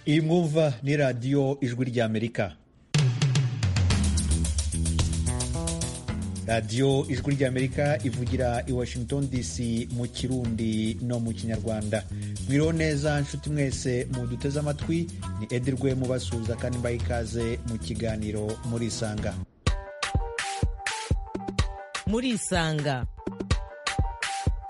iyi mwumva ni radiyo ijwi ry'amerika radiyo ijwi ry'amerika ivugira i washington dc mu kirundi no mu kinyarwanda mwiriho neza nshuti mwese mu duteze amatwi ni edirwe mubasuhuza kandi mbaha ikaze mu kiganiro murisanga murisanga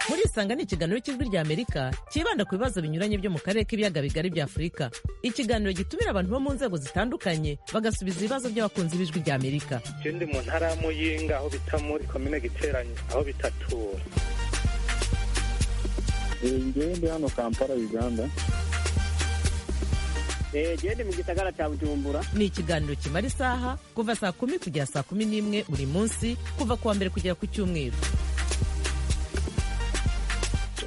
murisanga ni ikiganiro cy'ijwi ry'amerika cyibanda ku bibazo binyuranye byo mu karere k'ibiyaga bigari bya afurika ikiganiro gitumira abantu bo mu nzego zitandukanye bagasubiza ibibazo by'abakunzi b'ijwi ry'amerika je ndi mu ntara ya muyinga aho bita muri komine giteranye aho bitatura ngewe ndi hano kampala uganda genda mu gisagara cya bujumbura ni ikiganiro kimara isaha kuva saa kumi kugera saa kumi n'imwe buri munsi kuva ku wa mbere kugera ku cyumweru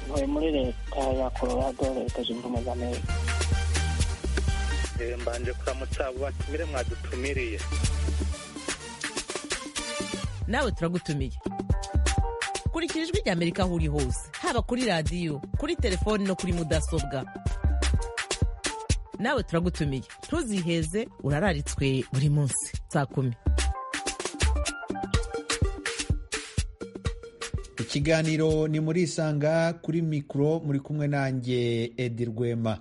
ntuye muri leta ya colorado leta zunze ubumwe z'amerika Eh, mbanje kuramutsa abo batumire mwadutumiriye nawe turagutumiye kurikira ijwi ry'amerika aho uri hose haba kuri radiyo kuri telefoni no kuri mudasobwa nawe turagutumiye ntuziheze urararitswe buri munsi saa kumi ikiganiro ni murisanga kuri mikoro muri kumwe nanjye edi rwema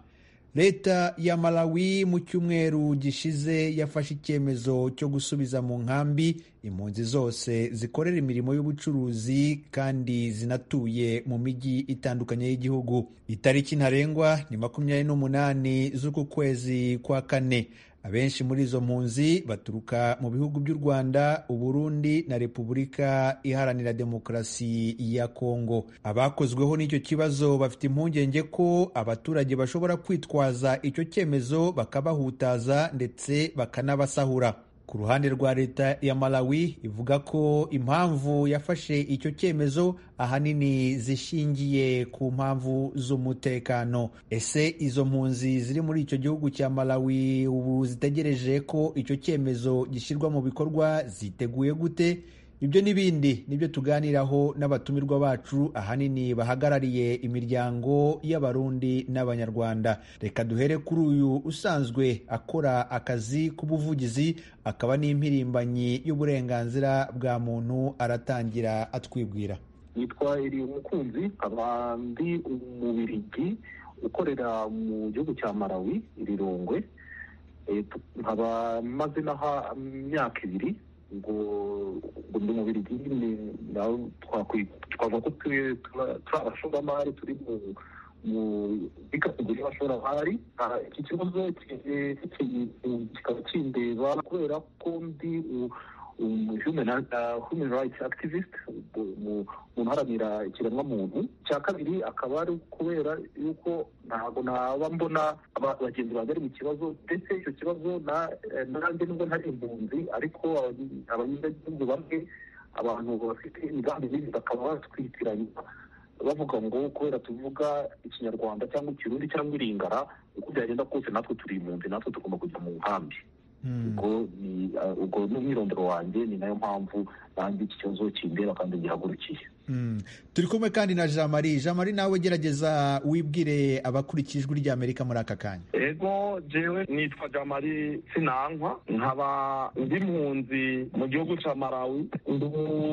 leta ya malawi mu cyumweru gishize yafashe icyemezo cyo gusubiza mu nkambi impunzi zose zikorera imirimo y'ubucuruzi kandi zinatuye mu mijyi itandukanye y'igihugu itariki ntarengwa ni makumyabiri n'umunani z'uku kwezi kwa kane abenshi muri izo mpunzi baturuka mu bihugu by'u rwanda uburundi na repubulika iharanira demokarasi ya kongo abakozweho n'icyo kibazo bafite impungenge ko abaturage bashobora kwitwaza icyo cyemezo bakabahutaza ndetse bakanabasahura ku ruhande rwa leta ya malawi ivuga ko impamvu yafashe icyo cyemezo ahanini zishingiye ku mpamvu z'umutekano ese izo mpunzi ziri muri icyo gihugu cya malawi ubu zitegereje ko icyo cyemezo gishyirwa mu bikorwa ziteguye gute ibyo n'ibindi nibyo tuganiraho n'abatumirwa bacu ahanini bahagarariye imiryango y'abarundi n'abanyarwanda reka duhere kuri uyu usanzwe akora akazi k'ubuvugizi akaba n'impirimbanyi y'uburenganzira bwa muntu aratangira atwibwira yitwa Eliyo Mukunzi nkaba ndi umubirigi ukorera mu gihugu cya Malawi i Lilongwe Eh, tu- nkaba maze n'aha imyaka ibiri ngo ngo ndi umubirigi nyine nawe twakwi- twavuga ko turi- tura- turi abashoramari turi mu mu bikatugura abashoramari Ah, iki kibazo ki- eh, ki- kikaba kindeba kubera ko ndi u- umu- human uh, human rights activist u- mu- umuntu uharanira ikiremwamuntu cya kabiri akaba ari kubera yuko ntabwo naba mbona aba- bagenzi banjye bari mu kibazo ndetse icyo kibazo na- eh, nanjye nubwo ntari impunzi ariko abanye- abanyagihugu bamwe abantu bafite imigambi mibi bakaba batwitiranya bavuga ngo kubera tuvuga ikinyarwanda cyangwa ikirundi cyangwa iringara uko byagenda kose natwe turi impunzi natwe tugomba kujya mu nkambi ubwo ni uh, ubwo ni umwirondoro wanjye ni nayo mpamvu nanjye iki kibazo kindeba kandi gihagurukiye Mm. turi kumwe kandi na jean marie jean marie nawe gerageza wibwire abakurikiye ijwi ry'amerika muri aka kanya ego jewe nitwa jamari sinankwa nkaba ndi mpunzi mu gihugu ca malawi ndi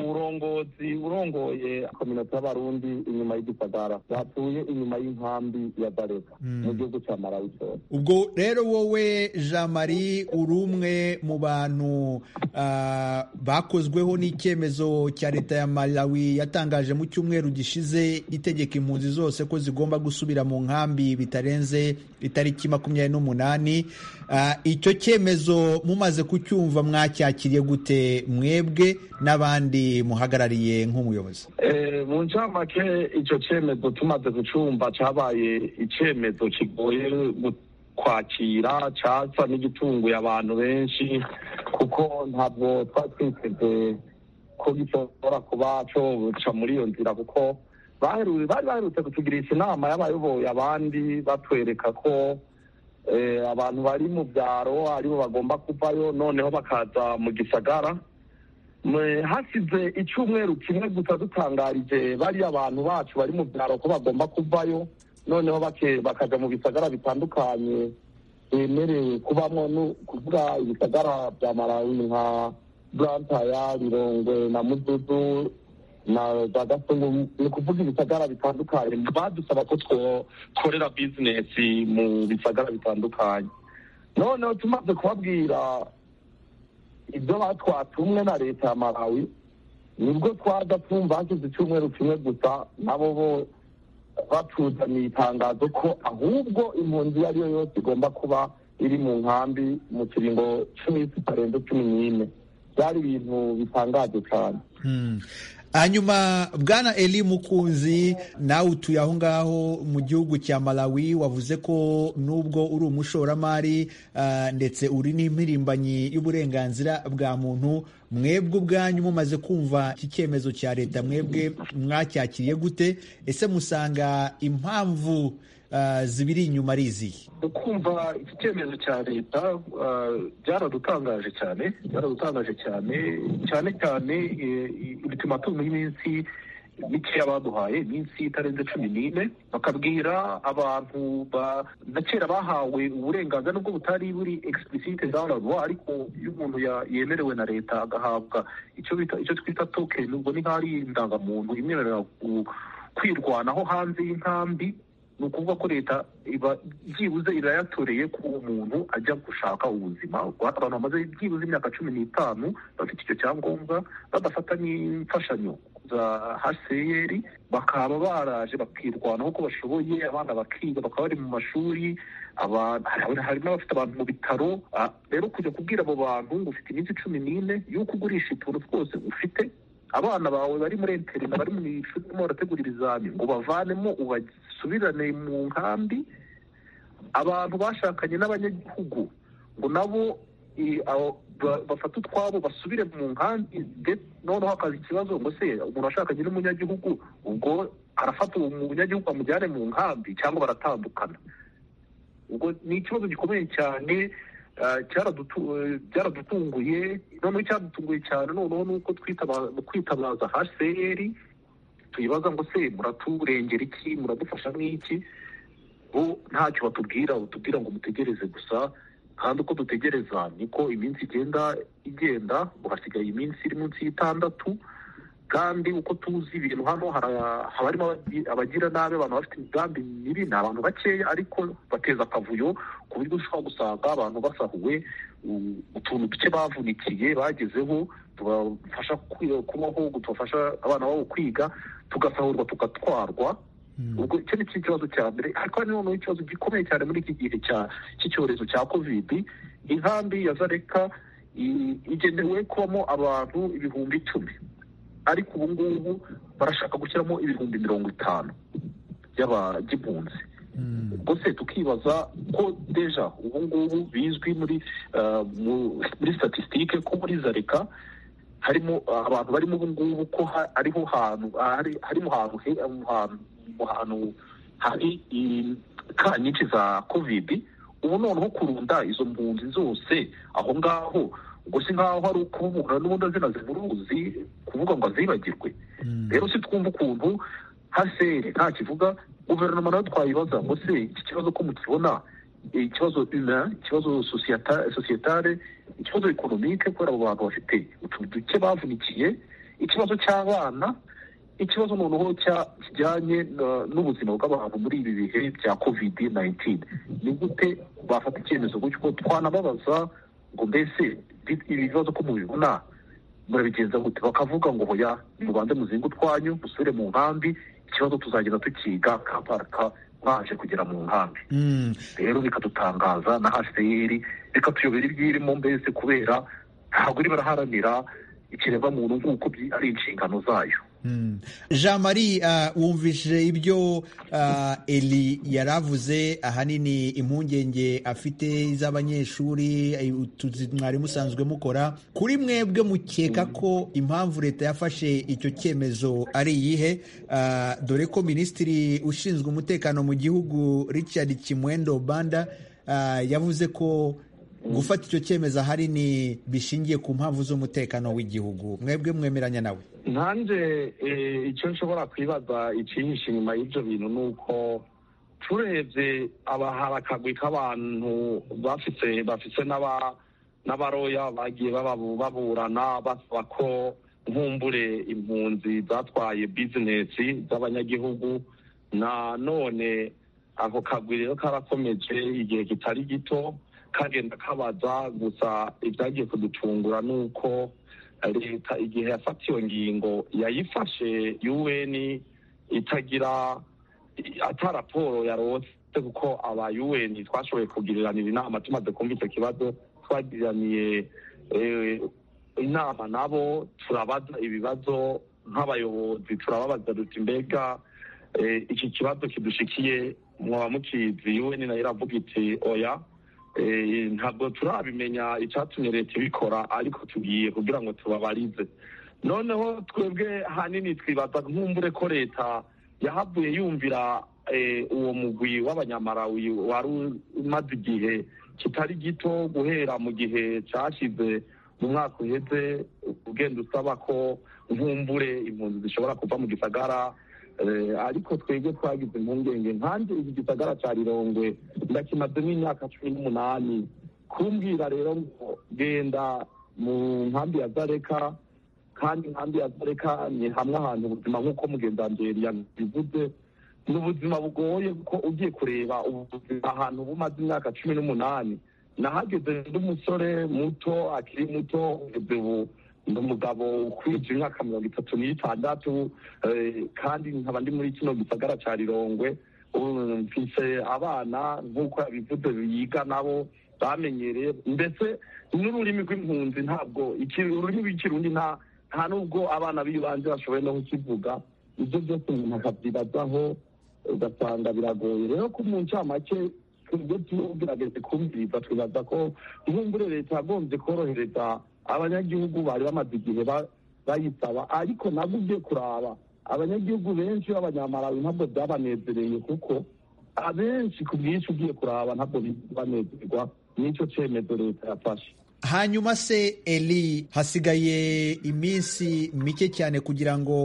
umurongozi urongoye kominota y'abarundi inyuma y'igisagara batuye inyuma y'inkambi ya barega Mm. mu gihugu ca malawi cyose ubwo rero wowe jean marie uri umwe mu bantu ah, bakozweho n'icyemezo cya leta ya malawi yatangaje mu cyumweru gishize itegeka impunzi zose ko zigomba gusubira mu nkambi bitarenze itariki makumyabiri n'umunani Ah, icyo cyemezo mumaze kucyumva mwacyakiriye gute mwebwe n'abandi muhagarariye nk'umuyobozi Eh, mu ncamake ico cemezo tumaze gucumba cabaye icemezo kigoye gu- kwakira casa n'igitunguye abantu benshi kuko ntabwo twari twiteze ko gishobora kuba coca muri iyo nzira kuko baheru- bari baherutse kutugirisha inama y'abayoboye abandi batwereka ko eh, abantu bari mu byaro aribo bagomba kuvayo noneho bakaza mu gisagara Me- hasize icyumweru kimwe gusa dutangarije bariya abantu bacu bari mu byaro ko bagomba kuvayo noneho bake- bakaja mu bisagara bitandukanye bemerewe kubamo ni ukuvuga ibitagara bya malawi nka burantaya birongwe na mududu na za gatungu ni ukuvuga ibitagara bitandukanye badusaba ko twokorera bizinesi mu bisagara bitandukanye noneho tumaze kubabwira ibyo batwatumwe na leta ya malawi nibwo twaza twumva hashize icyumweru kimwe gusa nabo bo batuzaniye itangazo ko ahubwo impunzi iyo ari yo yose igomba kuba iri mu nkambi mu kiringo cy'iminsi itarenze cumi n'ine byari ibintu bitangaje cyane hanyuma bwana eli mukunzi nawe utuye aho ngaho mu gihugu cya malawi wavuze ko nubwo uri umushoramari ndetse uri n'impirimbanyi y'uburenganzira bwa muntu mwebwe ubwanyu mumaze kumva iki cyemezo cya leta mwebwe mwacyakiriye gute ese musanga impamvu zibiri inyuma ari izihe ukumva iki cyemezo cya leta byaradutangaje cyane byaradutangaje cyane cyane cyane ultimatum y'iminsi mikeya baduhaye iminsi itarenze cumi n'ine bakabwira abantu na kera bahawe uburenganzira nubwo butari buri explicite download ariko iyo umuntu yemerewe na leta agahabwa icyo twita token ubwo ni nk'ari indangamuntu imwemerera kwirwanaho hanze y'inkambi ni ukuvuga ko leta iba byibuze irayatoreye ko umuntu ajya gushaka ubuzima abantu bamaze byibuze imyaka cumi n'itanu bafite icyo cyangombwa badafata n'imfashanyo za hcr bakaba baraje bakirwanaho ko bashoboye abana bakiga bakaba bari mu mashuri hari n'abafite abantu mu bitaro rero kujya kubwira abo bantu ngo ufite iminsi cumi n'ine y'uko ugurisha utuntu twose ufite abana bawe bari muri interina bari mu ishuri barimo barategura ibizami ngo bavanemo ubasubirane mu nkambi abantu bashakanye n'abanyagihugu ngo nabo bafate utwabo basubire mu nkambi noneho hakaza ikibazo ngo se umuntu washakanye n'umunyagihugu ubwo arafata uwo munyagihugu amujyane mu nkambi cyangwa baratandukana ubwo ni ikibazo gikomeye cyane cyaradutunguye noneho icyadutunguye cyane noneho ni uko kwitabaza hcr tuyibaza ngo se muraturengera iki muradufasha nk'iki bo ntacyo batubwira batubwira ngo mutegereze gusa kandi uko dutegereza niko iminsi igenda igenda ngo hasigaye iminsi iri munsi y'itandatu kandi uko tuzi ibintu hano haba harimo abagira nabi abantu bafite imigambi mibi ni abantu bakeya ariko bateza akavuyo ku buryo ushobora gusanga abantu basahuwe utuntu duke bavunikiye bagezeho tubafasha kubaho tubafasha abana babo kwiga tugasahurwa tugatwarwa ubwo icyo ni ikibazo cya mbere ariko hari noneho ikibazo gikomeye cyane muri iki gihe cy'icyorezo cya kovidi inkambi ya zareka igenewe kubamo abantu ibihumbi icumi ariko ubu ngubu barashaka gushyiramo ibihumbi mirongo itanu by'abagimpunzi ubwo se tukibaza ko deja ubu ngubu bizwi muri muri statisitike ko muri zareka harimo abantu barimo ubu ngubu ko ariho hantu harimo hantu hari ka nyinshi za kovidi ubu noneho kurunda izo mpunzi zose aho ngaho ubwo si nkaho hari ukuvugana n'ubundi azina zimuruzi kuvuga ngo azibagirwe rero si twumva ukuntu haseri nta kivuga guverinoma nayo twayibaza ngo se iki kibazo ko mukibona ikibazo ina ikibazo sosiyetare ikibazo ekonomike kubera abo bantu bafite utuntu duke bavunikiye ikibazo cy'abana ikibazo noneho kijyanye n'ubuzima bw'abantu muri ibi bihe bya kovidi nayintini ni gute bafata icyemezo gutyo twanababaza ngo mbese ibi bibazo ko mubibona murabigenza gute bakavuga ngo hoya mubanze muzinga utwanyu musubire mu nkambi ikibazo tuzagenda tukiga kaparaka mwaje kugera mu nkambi rero bikadutangaza na hcr bikatuyobera ibyirimo mbese kubera ntabwo iri baraharanira ikiremwamuntu nk'uko ari inshingano zayo jean marie wumvise ibyo eli yari avuze ahanini impungenge afite z'abanyeshuri mwarimu usanzwe mukora kuri mwebwe mukeka ko impamvu leta yafashe icyo cyemezo ari iyihe dore ko minisitiri ushinzwe umutekano mu gihugu richard kimwendo banda yavuze ko gufata icyo cyemezo ahanini bishingiye ku mpamvu z'umutekano w'igihugu mwebwe mwemeranya nawe nanjye icyo nshobora kwibaza icyihishe inyuma y'ibyo bintu ni uko turebye abahari akagwi k'abantu bafise bafise n'aba n'abaroya bagiye bababu- baburana basaba ko nkumbure impunzi zatwaye bizinesi z'abanyagihugu na none ako kagwi rero karakomeje igihe kitari gito kagenda kabaza gusa ibyagiye kudutungura ni uko leta igihe yafata iyo ngingo yayifashe yuweni itagira ata raporo yarose kuko aba UN twashoboye kugiranira inama tumaze kumva icyo kibazo twagiraniye eh, inama nabo turabaza ibibazo nk'abayobozi turababaza duti mbega eh, iki kibazo kidushikiye mwaba mukizi UN nayo iravuga iti oya eh, ntabwo turabimenya icyatumye leta ibikora ariko tugiye kugira ngo tubabarize noneho twebwe ahanini twibaza nk'umbure ko leta yahavuye yumvira eh, uwo mugwi w'abanyamarawi wari umaze igihe kitari gito guhera mu gihe cyashize mu mwaka uheze ugenda usaba ko nkumbure impunzi zishobora kuva mu gisagara eh, ariko twebwe twagize impungenge nkanjye iki gisagara cya rirongwe ndakimazemo imyaka cumi n'umunani kumbwira rero ngo genda mu nkambi ya zareka kandi nkambi ya zareka ni hamwe ahantu ubuzima nk'uko mugendanzeri yabivuze ni ubuzima bugoye kuko ugiye kureba ubuzima ahantu bumaze imyaka cumi n'umunani nahageze ndi umusore muto akiri muto ngeze ubu ndi umugabo ukwije imyaka mirongo itatu n'itandatu eh, kandi nkaba ndi muri kino gisagara cya rirongwe ubu mfise abana nk'uko yabivuze biga nabo bamenyereye mbese n'ururimi rw'impunzi ntabwo iki- ururimi rw'ikirundi nta nta nubwo abana b'ibanze bashoboye no kukivuga ibyo byose umuntu akabyibazaho ugasanga biragoye rero ko mu ncamake twebwe tugerageze kumviriza twibaza ko nkumbure leta yagombye korohereza abanyagihugu bari bamaze igihe ba- bayisaba ariko nabwo ugiye kuraba abanyagihugu benshi b'abanyamarawi ntabwo byabanezereye kuko abenshi ku bwinshi ugiye kuraba ntabwo banezerwa n'icyo cyemezo leta yafashe hanyuma se eli hasigaye iminsi mike cyane kugira ngo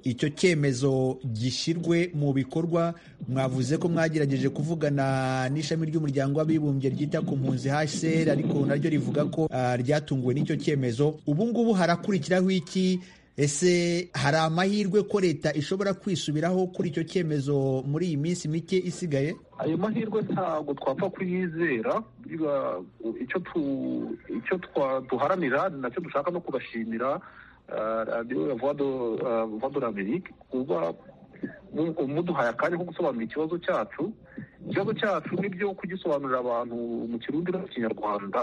icyo cyemezo gishyirwe mu bikorwa mwavuze ko mwagerageje kuvugana n'ishami ry'umuryango w'abibumbye ryita ku mpunzi hcr ariko naryo rivuga ko ah, ryatunguwe n'icyo cyemezo ubu ngubu harakurikiraho iki ese hari amahirwe ko leta ishobora kwisubiraho kuri icyo cyemezo muri iyi minsi mike isigaye ayo mahirwe ntabwo twapfa kuyizera biba- icyo tu- icyo twa- duharanira ni nacyo dushaka no kubashimira ah, radiyo ya voix de l'amerique kuba mu- muduhaye akanya ko gusobanura ikibazo cyacu ikibazo cyacu nibyo kugisobanurira abantu mu kirundi no mu kinyarwanda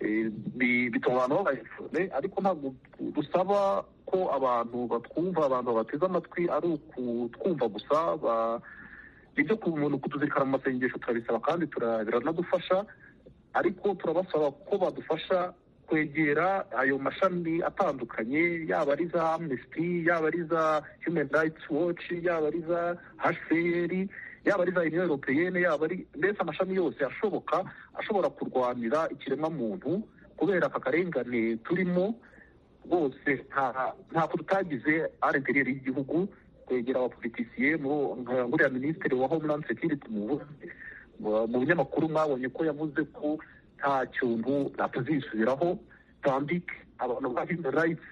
eh, bi- bituma abantu babaye ariko ntabwo dusaba ko abantu batwumva abantu babateze amatwi ari ukutwumva gusa ba- ibyo ku muntu kutuzirikana mu masengesho turabisaba kandi tura- biranadufasha ariko turabasaba ko badufasha kwegera ayo mashami atandukanye yaba ari za amnesty yaba ari za human rights watch yaba ari za hcr yaba ari za union europeyenne yaba ari mbese amashami yose ashoboka ashobora kurwanira ikiremwamuntu kubera aka karengane turimo rwose nta- ntako tutagize arenteriyeri y'igihugu kwegera abapolitisiye mu- nka nguriya minisitiri wa homeland security mu bu- mu binyamakuru mwabonye ko yavuze ko nta kintu atazisubiraho tandike abantu ba human rights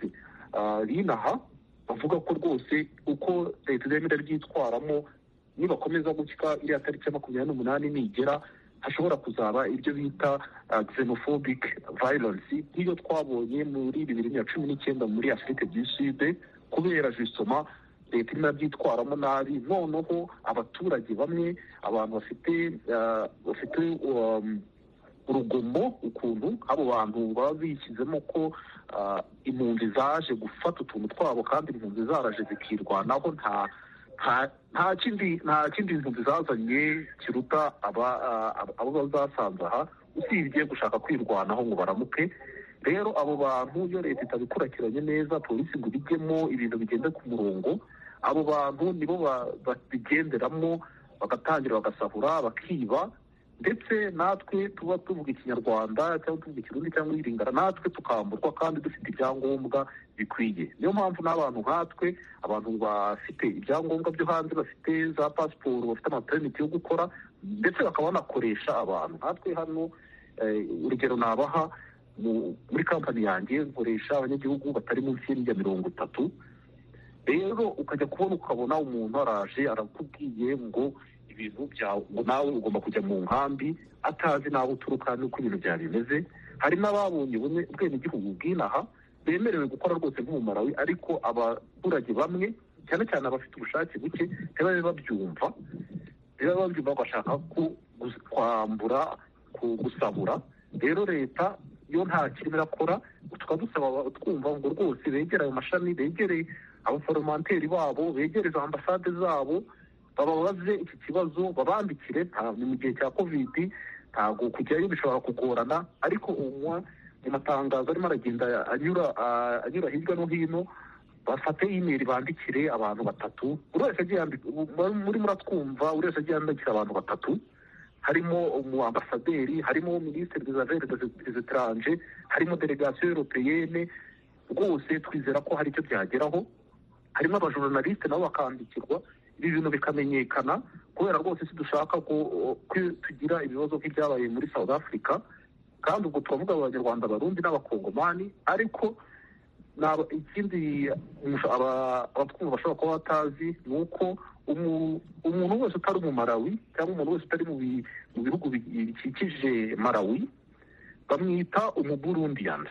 ah, binaha bavuga ko rwose uko leta izemera ryitwaramo nibakomeza gutya iriya tariki ya makumyabiri n'umunani nigera hashobora kuzaba ibyo bita ah, xenophobic violence nk'iyo twabonye muri bibiri na cumi n'icyenda muri afurika du sud kubera jisoma leta irimo irabyitwaramo nabi noneho abaturage bamwe abantu bafite ah, bafite um, urugomo ukuntu abo bantu baba bishyizemo ko ah, impunzi zaje gufata utuntu twabo kandi impunzi zaraje zikirwanaho nta nta- nta kindi nta kindi impunzi zazanye kiruta aba ah, abo- abo bazasanze aha usibye gushaka kwirwanaho ngo baramuke rero abo bantu iyo leta itabikurikiranye neza polisi ngo ibijyemo ibintu bigende ku murongo abo bantu nibo ba- babigenderamo bagatangira bagasahura bakiba ndetse natwe tuba tuvuga ikinyarwanda cyangwa tuvuga ikirundi cyangwa iyiringara natwe tukamburwa kandi dufite ibyangombwa bikwiye niyo mpamvu n'abantu nkatwe abantu bafite ibyangombwa byo hanze bafite za pasiporo bafite amaperimiti yo gukora ndetse bakaba banakoresha abantu nkatwe hano urugero nabaha muri kampani yanjye nkoresha abanyagihugu batari munsi ya mirongo itatu rero ukajya kubona ukabona umuntu araje arakubwiye ngo ibintu byawe ngo nawe ugomba kujya mu nkambi atazi n'aho uturuka n'uko ibintu byari bimeze hari n'ababonye ubwenegihugu bw'inaha bemerewe gukora rwose nk'umumarawi ariko abaturage bamwe cyane cyane abafite ubushake buke ntibabe babyumva niba babyumva bagashaka kwambura gusabura rero leta yo nta kintu irakora tukaba dusaba twumva ngo rwose begere ayo mashami begere abaforomanteri babo begere izo ambasade zabo bababaze iki kibazo babambikire ni mu gihe cya kovidi ntabwo kujyayo bishobora kugorana ariko unywa amatangazo arimo aragenda anyura hirya no hino bafate imeri bandikire abantu batatu buri wese agiye muri muratwumva buri wese agiye yandikira abantu batatu harimo umu ambasaderi harimo minisitiri des affaires etranje harimo delegasiyo europeyene rwose twizera ko hari icyo byageraho harimo abajoronaliste nabo bakandikirwa ibi bintu bikamenyekana kubera rwose si dushaka ko tugira ibibazo nk'ibyabaye muri south africa kandi ubwo turavuga abanyarwanda barundi n'abakongomani ariko ikindi abatwumva bashobora kuba batazi ni uko umuntu wese utari mu marawi cyangwa umuntu wese utari mu bihugu bikikije marawi bamwita umuburundiyani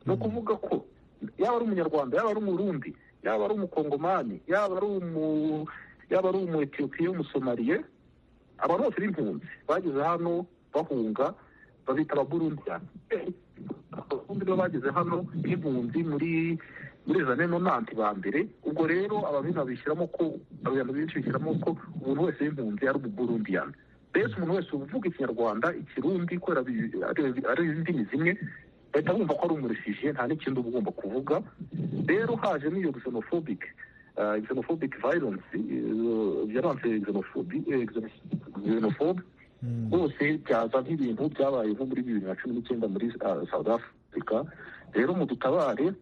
ni ukuvuga ko yaba ari umunyarwanda yaba ari umurundi yaba ari umukongomani yaba ari umu yaba ari umuetiyopiya w'umusomariye abantu bose b'impunzi bageze hano bahunga babita ababurundiyani abarundi nibo bageze hano b'impunzi muri muri zane nanti ba mbere ubwo rero ababina bishyiramo ko abantu benshi bishyiramo ko umuntu wese w'impunzi ari umuburundiyani mbese umuntu wese uvuga ikinyarwanda ikirundi kubera ari indimi zimwe bahita bumva ko ari umurisije nta n'ikindi uba ugomba kuvuga rero haje n'iyo xenophobic xenophobic violence violence xenophobe rwose byaza nk'ibintu byabaye nko muri bibiri na cumi n'icyenda muri south africa rero mudutabare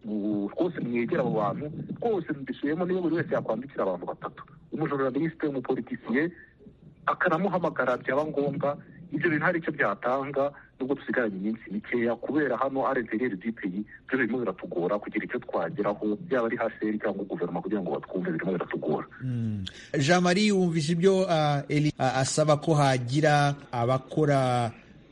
rwose mwegera abo bantu rwose mbisubiyemo niyo buri wese yakwandikira abantu batatu umujoronaliste umupolitisiye akanamuhamagara byaba ngombwa ibyo bintu hari icyo byatanga nubwo dusigaranye iminsi mikeya kubera hano arentereri dipeyi byo birimo biratugora kugira icyo twageraho yaba ari haseri cyangwa guverinoma kugira ngo batwumve birimo biratugora jean marie wumvise ibyo asaba ko hagira abakora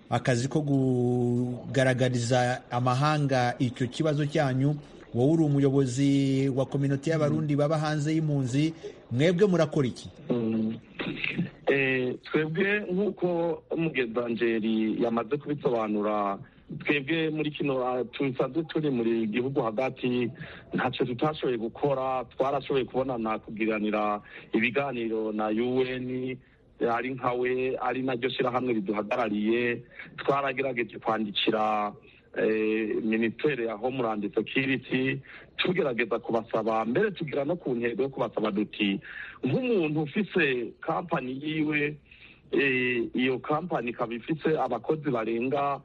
akazi ko kugaragariza amahanga icyo kibazo cyanyu wowe uri umuyobozi wa kominote y'abarundi baba hanze y'impunzi mwebwe murakora iki twebwe nk'uko mugedanjeri yamaze kubisobanura twebwe muri kino tusanzwe turi muri gihugu hagati ntacyo tutashoboye gukora twarashoboye kubonana kugiranira ibiganiro na un ari nkawe ari naryo shyirahamwe riduhagarariye twaragerageje kwandikira minisiteri ya homeland security tugerageza kubasaba mbere tugira no ku ntego yo kubasaba duti nk'umuntu ufise kampani yiwe iyo kampani ikaba ifise abakozi barenga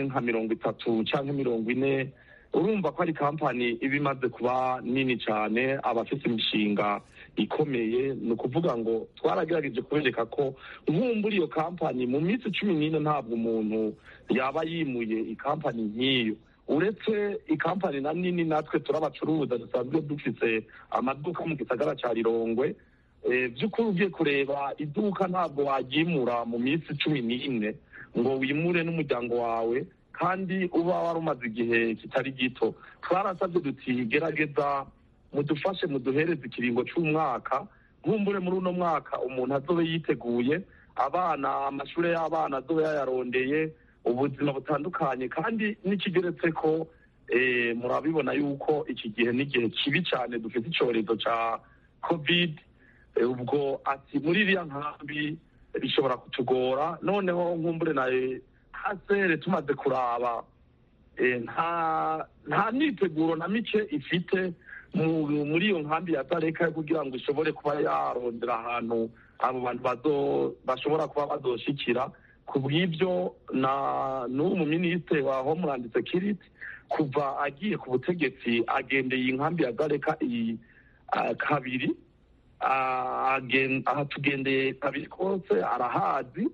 nka mirongo itatu cyangwa mirongo ine urumva ko ari kampani iba imaze kuba nini cyane abafite imishinga ikomeye ni ukuvuga ngo twaragerageje kubereka ko nkumbura iyo kampani mu minsi cumi n'ine ntabwo umuntu yaba yimuye ikampani nk'iyo uretse ikampani na nini natwe turabacuruza dusanzwe dufite amaduka mu gisagara cya rirongwe by'ukuri ugiye kureba iduka ntabwo waryimura mu minsi cumi n'ine ngo wimure n'umuryango wawe kandi uba wari umaze igihe kitari gito twarasabye duti gerageza mudufashe muduhereze ikiringo cy'umwaka nkumbure muri uno mwaka umuntu azobe yiteguye abana amashuri y'abana azobe yayarondeye ubuzima butandukanye kandi n'ikigeretse ko murabibona yuko iki gihe n'igihe kibi cyane dufite icyorezo cya kovide ubwo ati muri iriya nkambi bishobora kutugora noneho nkumbure nawe hasere tumaze kuraba nta myiteguro na mike ifite muri iyo nkambi ya tareka kugira ngo ishobore kuba yarondera ahantu abo bantu bashobora kuba badoshikira ku bw'ibyo na n'ubu minisitiri wa homeland security kuva agiye ku butegetsi agendeye inkambi ya gareka iyi ah, kabiri Ah, agen- ahatugendeye kabiri kose arahazi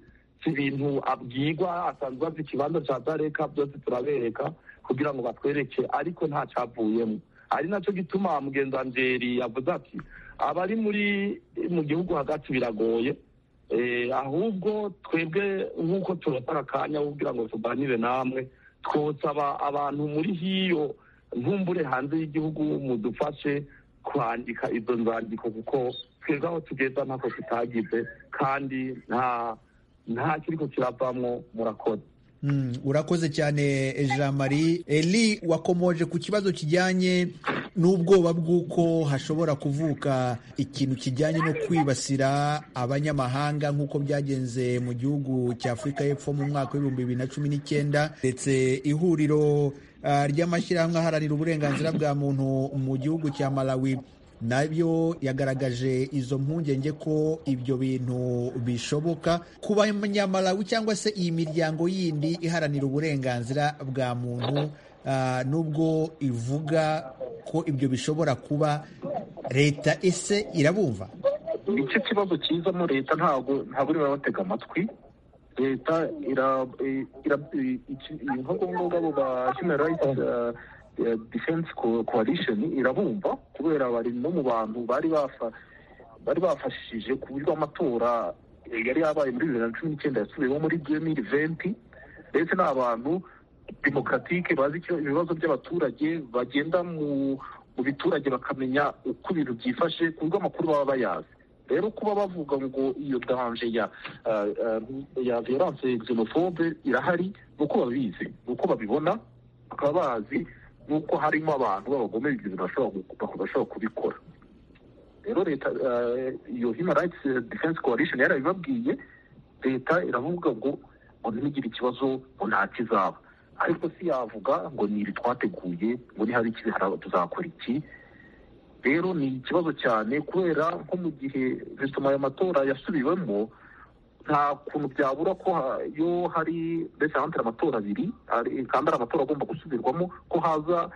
si ibintu abwirwa asanzwe azi ikibanza cya gareka byose turabereka kugira ngo batwereke ariko nta cyavuyemo ari nacyo gituma mugenzanzeri yavuze ati abari muri mu gihugu hagati biragoye Eh, ahubwo twebwe nk'uko turatara akanya wo kugira ngo tuganire namwe twosaba abantu muri hiyo ntumbure hanze y'igihugu mudufashe kwandika izo nzandiko kuko twebwe aho tugeza ntako tutagize kandi nta nta kiriko kiravamwo murakoze Mm, urakoze cyane eh, Jean Marie Eli wakomoje ku kibazo kijyanye n'ubwoba bw'uko hashobora kuvuka ikintu kijyanye no kwibasira abanyamahanga nk'uko byagenze mu gihugu cya Afurika y'Epfo mu mwaka w'ibihumbi bibiri na cumi n'icyenda ndetse ihuriro ah, ry'amashyirahamwe aharanira uburenganzira bwa muntu mu gihugu cya Malawi nabyo yagaragaje izo mpungenge ko ibyo bintu bishoboka ku banyamalawi cyangwa se iyi miryango yindi iharanira uburenganzira bwa muntu ah, nubwo ivuga ko ibyo bishobora kuba leta ese irabumva nicyo kibazo kizamo leta ntabwo ntabwo iriba batega amatwi leta ira- i- ira- i- iki- nk'ubu ngubu abo ba human rights eh, eh, defense Co- coalition irabumva kubera bari no mu bantu bari bafa- bari bafashije ku buryo amatora eh, yari yabaye muri bibiri na cumi n'icyenda yasubiyemo muri demiri venti ndetse ni abantu demokaratike bazi icyo ibibazo by'abaturage bagenda mu mu biturage bakamenya uko ibintu byifashe ku buryo amakuru baba bayazi rero kuba bavuga ngo iyo danje ya ah, ah, ya violence xenophobe irahari ni uko babizi ni uko babibona bakaba bazi n'uko harimo abantu b'abagome ibyo bashobora gu- bashobora kubikora rero leta eh, iyo human rights defense coalition yarabibabwiye leta iravuga ngo ngo ntimigire ikibazo ngo nta kizaba ariko si yavuga ngo ni ibi twateguye ngo nihaba ikibi hara- tuzakora iki rero ni ikibazo cyane kubera nko mu gihe resitoma ayo matora yasubiwemo nta kuntu byabura ko ha- iyo hari mbese ahandi hari amatora abiri ari- kandi ari amatora agomba gusubirwamo ko haza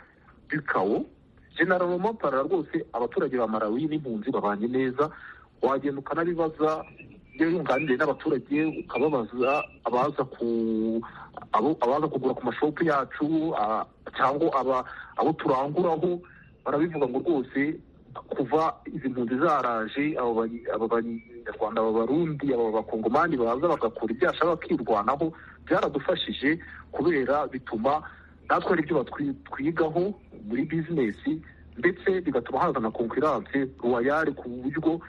bikawo general montara rwose abaturage ba marawi n'impunzi babanye neza wagenda ukanabibaza iyo yunganiriye n'abaturage ukababaza abaza ku abo- abaza kugura ku mashopu yacu a- cyangwa aba- abo turanguraho barabivuga ngo rwose kuva izi mpunzi zaraje abo banyi- abo banyarwanda aba barundi aba bakongomani baza bagakora ibyasha bakirwanaho byaradufashije kubera bituma natwe hari ibyo batwi- twigaho muri bizinesi ndetse bigatuma hazana konkurance ruwayari ku buryo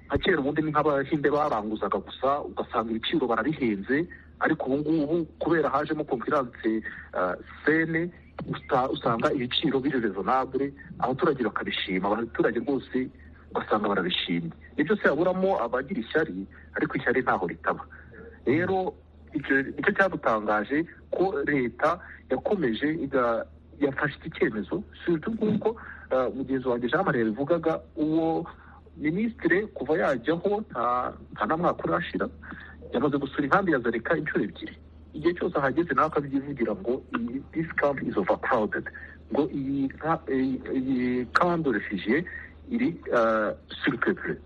nka kera ubundi ni nk'abahinde baranguzaga gusa ugasanga ibiciro barabihenze ariko ubu ngubu kubera hajemo konkurance ah, sene usta- usanga ibiciro biri rezonabure abaturage bakabishima abaturage rwose ugasanga barabishimye nibyo se haburamo abagira ishyari ariko ishyari ntaho ritaba rero icyo nicyo cyadutangaje ko leta yakomeje iga- yafashe iki cyemezo surtout nk'uko ah, mugenzi wanjye jean marie bivugaga uwo minisitire kuva yajyaho nta- nta na mwaka urashira yamaze gusura inkambi ya zareka inshuro ebyiri igihe cyose ahageze nawe akabyivugira ngo iyi this camp is overcrowded ngo iyi nka- iyi- iyi camp de refugie iri ah, surpeuple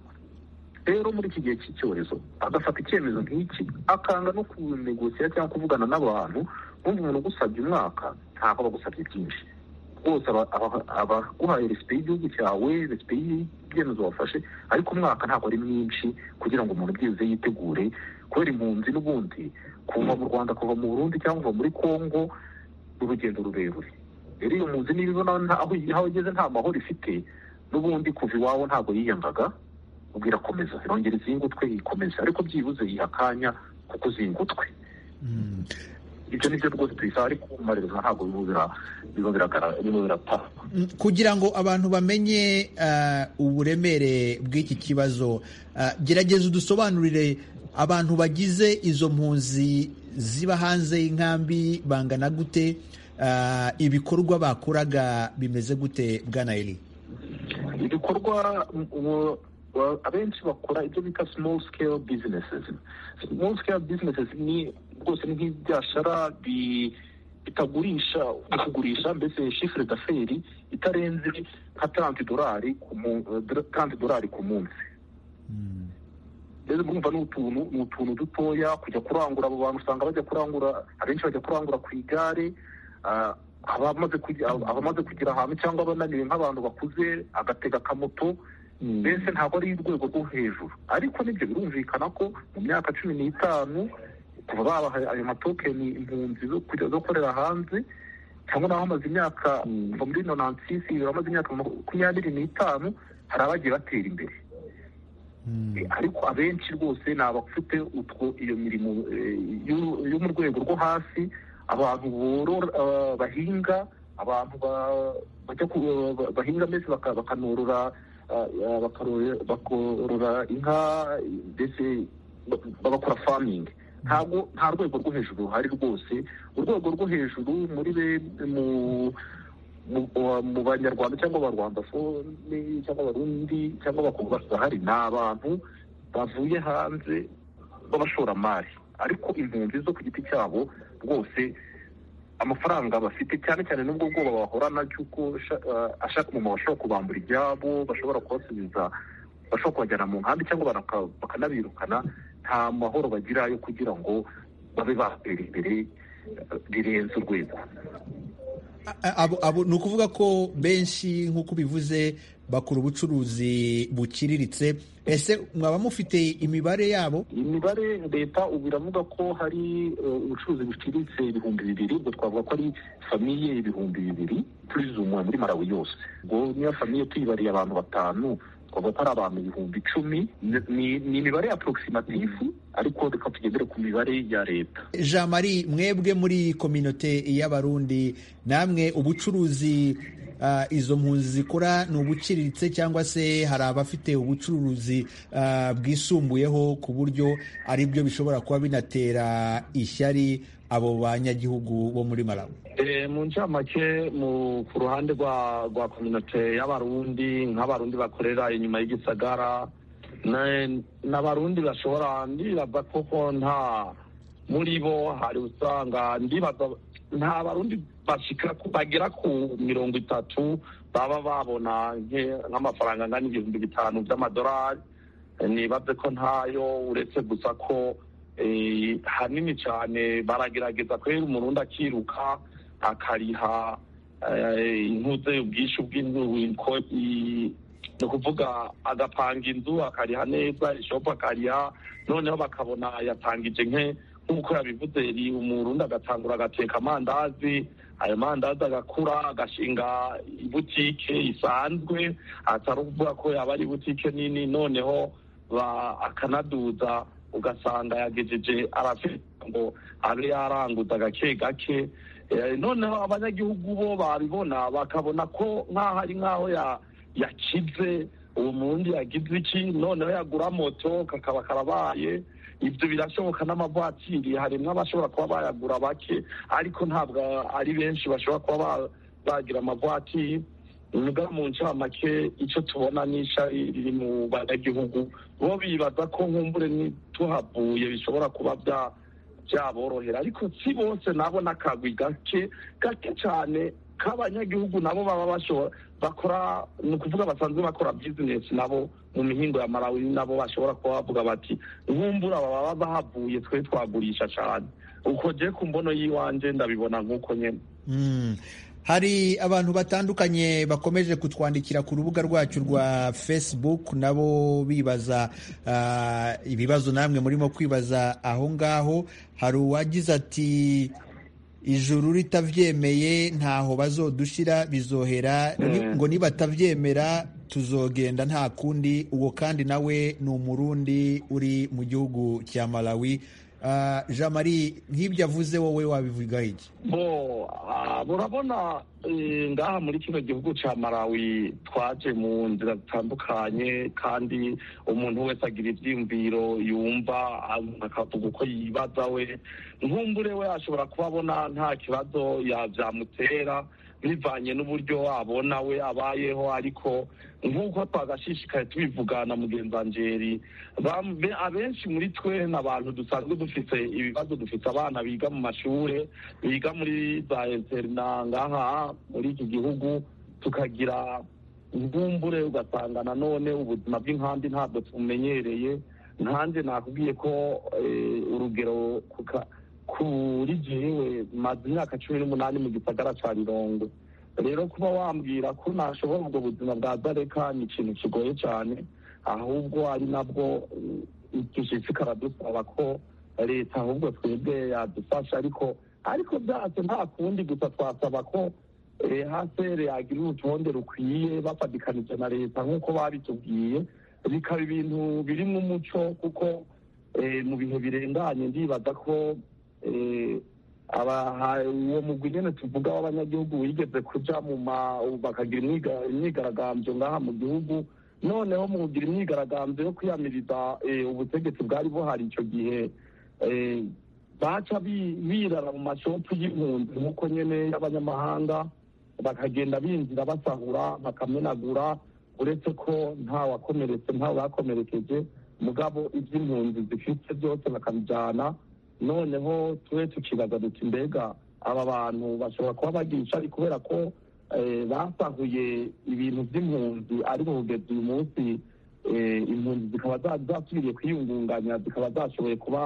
rero muri iki gihe cy'icyorezo agafata icyemezo nk'iki akanga no kunegosiya cyangwa kuvugana n'abantu numva umuntu ugusabye umwaka ntabwo aba agusabye byinshi rwose aba- aba- abaguhaye resipe y'igihugu cyawe resipe y'ibyemezo wafashe ariko umwaka ntabwo ari mwinshi kugira ngo umuntu byibuze yitegure kubera impunzi n'ubundi kuva mu rwanda kuva mu burundi cyangwa kuva muri kongo ni urugendo rurerure rero iyo mpunzi niba ibona nta- aho aho igeze nta mahoro ifite n'ubundi kuva iwawe ntabwo yiyangaga ubwo irakomeza irongera izingutwe ikomeza ariko byibuze yiha akanya kuko uzingutwe Mm. ibyo ni byo rwose tuyisaba ariko kumaririza ntabwo birimo bira- birimo biragara- birimo biratanga Mm, kugira ngo abantu bamenye ah, uburemere bw'iki kibazo ah, gerageza udusobanurire abantu bagize izo mpunzi ziba hanze y'inkambi bangana gute ah, ibikorwa bakoraga bimeze gute bwana Eli ibikorwa mu- mu- wa- abenshi bakora ibyo bita small scale businesses small scale businesses ni rwose ni nk'ibyashara bi- bitagurisha kugurisha mbese shifure d'aferi itarenze nka tanti dolari ku mu- eh, tanti dolari ku munsi Mm. rero murumva ni utuntu ni utuntu dutoya kujya kurangura abo bantu usanga bajya kurangura abenshi bajya kurangura ku igare ah, abamaze kugi- abamaze kugira ahantu cyangwa abananiwe nk'abantu bakuze agatega akamoto mbese ntabwo ari urwego rwo hejuru ariko nibyo birumvikana ko mu myaka cumi n'itanu kuva babaha ayo matokeni impunzi zo kujya gukorera hanze cyangwa naho amaze imyaka kuva muri nonansisi amaze imyaka makumyabiri n'itanu hari abagiye batera imbere Mm. ariko abenshi rwose ni abafite utwo iyo mirimo eh, yo- yo mu rwego rwo hasi abantu borora ah, bahinga abantu ba- bajya ku- ba- bahinga mbese baka- bakanorora ah, ah, bakarore- bakorora inka ndetse ba- bagakora famingi ntabwo nta rwego rwo hejuru ruhari rwose urwego rwo hejuru muri be mu mu- mu- mu banyarwanda cyangwa abarwandafone cyangwa abarundi cyangwa abakobwa bahari ni abantu bavuye hanze b'abashoramari ariko impunzi zo ku giti cyabo rwose amafaranga bafite cyane cyane n'ubwo bwoba bahorana cy'uko sha- eh, ashaka umuntu bashobora kubambura ibyabo bashobora kubasubiza bashobora kubajyana mu nkambi cyangwa baraka- bakanabirukana nta mahoro bagira yo kugira ngo babe batera imbere eh, rirenze urwego A- abo- abo- ni ukuvuga ko benshi nk'uko ubivuze bakora ubucuruzi buciriritse ese mwaba mufite imibare yabo imibare leta ubu iravuga ko hari eh, ubucuruzi buciriritse ibihumbi bibiri ubwo twavuga ko ari famiye ibihumbi bibiri turizumwa muri marawi yose ubwo niyo famiye tuyibariye abantu batanu twavuga ko ari abantu ibihumbi icumi Ni- ni- ni imibare ya porokisimatifu ariko reka tugendere ku mibare ya leta jean marie mwebwe muri kominote y'abarundi namwe ubucuruzi ah, izo mpunzi zikora ni ubuciriritse cyangwa se hari abafite ubucuruzi ah, bwisumbuyeho ku buryo ari byo bishobora kuba binatera ishyari abo banyagihugu bo muri malawi Eh, mu ncamake mu ku ruhande rwa rwa kominote y'abarundi nk'abarundi bakorera inyuma y'igisagara na- n'abarundi bashobora ndibaza koko nta muri bo hari usanga ndibaza nta barundi bashika ku- bagera ku mirongo itatu baba babona nke- nk'amafaranga angana ibihumbi bitanu by'amadolari Eh, nibaze ko ntayo uretse gusa ko eh, hanini cyane baragerageza kubera umurundi akiruka akariha eh, intuze ubwishyu bw'inzu inko- i- ni ukuvuga agapanga inzu akariha neza ishopu akariha noneho bakabona yatangije nke nk'uko yabivuze ri umurundi agatangura agateka amandazi ayo mandazi agakura agashinga ibutike isanzwe atari ukuvuga ko yaba ari ibutike nini noneho ba- akanaduza ugasanga yagejeje arafite ngo abe yaranguza gake gake Eh, noneho abanyagihugu bo babibona bakabona ko nk'aho ari nk'aho ya- yakize uwo mundi yagize iki noneho yagura moto kakaba karabaye ibyo birashoboka n'amavatiri harimo abashobora kuba bayagura bake ariko ntabwo ari benshi bashobora kuba ba- bagira amavatiri muga mu ncamake icyo tubona ni ishari riri mu banyagihugu bo bibaza ko nkumbure tuhavuye bishobora kuba bya byaborohera ariko si bose nabo n'akagwi gake gake cyane k'abanyagihugu nabo baba bashobora bakora ni ukuvuga basanzwe bakora bizinesi nabo mu mihingo ya malawi nabo bashobora kuba bavuga bati nkumbura baba bahavuye twe twagurisha cyane uko je ku mbono y'iwanje ndabibona nk'uko nyene Mm. Hari abantu batandukanye bakomeje kutwandikira ku rubuga rwacu rwa Facebook nabo bibaza ah, ibibazo namwe murimo kwibaza aho ngaho hari uwagize ati ijuru ritavyemeye ntaho bazodushira bizohera ni- ngo nibatavyemera tuzogenda nta kundi uwo kandi nawe ni umurundi uri mu gihugu cya Malawi Ah, Jean Marie nk'ibyo avuze wowe wabivuga iki bo ah, murabona eh, ngaha muri kino gihugu ca malawi twaje mu nzira zitandukanye kandi umuntu wese agira ivyiyumviro yumva ah, akavuga uko yibaza we nkumbure we ashobora kuba abona nta kibazo ya- vyamutera bivanye n'uburyo abona we abayeho ariko nk'uko twagashishikaye tubivugana mugenzi angeri abenshi muri twe ni abantu dusanzwe dufite ibibazo dufite abana biga mu mashuri biga muri za interina ngaha muri iki gihugu tukagira ubwumbure ugasanga nanone ubuzima bw'inkambi ntabwo tumenyereye nkanjye nakubwiye ko urugero kuri jyewe maze imyaka cumi n'umunani mu gisagara cya mirongo rero kuba wambwira ko nashobora ubwo buzima bwa zareka ni ikintu kigoye cyane ahubwo ari nabwo igishyitsi karadusaba ko leta ahubwo twebwe yadufasha ariko ariko byose nta kundi gusa twasaba ko hasere yagira urutonde rukwiye bafatikanije na leta nk'uko babitubwiye bikaba ibintu birimo umuco kuko mu bihe birenganye ndibaza ko uwo mugwi nyine tuvuga w'abanyagihugu wigeze kuja mu bakagira imyigaragambyo ngaha mu gihugu noneho mu kugira imyigaragambyo yo kwiyamiriza ubutegetsi bwari buhari icyo gihe baca birara mu mashopu y'impunzi nk'uko nyine y'abanyamahanga bakagenda binjira basahura bakamenagura uretse ko nta wakomeretse nta wakomerekeje mugabo iby'impunzi zifite byose bakabijyana noneho tube tukibaza duti mbega aba bantu bashobora kuba bagira ishyari kubera ko basahuye ibintu by'impunzi ariko kugeza uyu munsi impunzi zikaba zasubiriye kwiyungunganya zikaba zashoboye kuba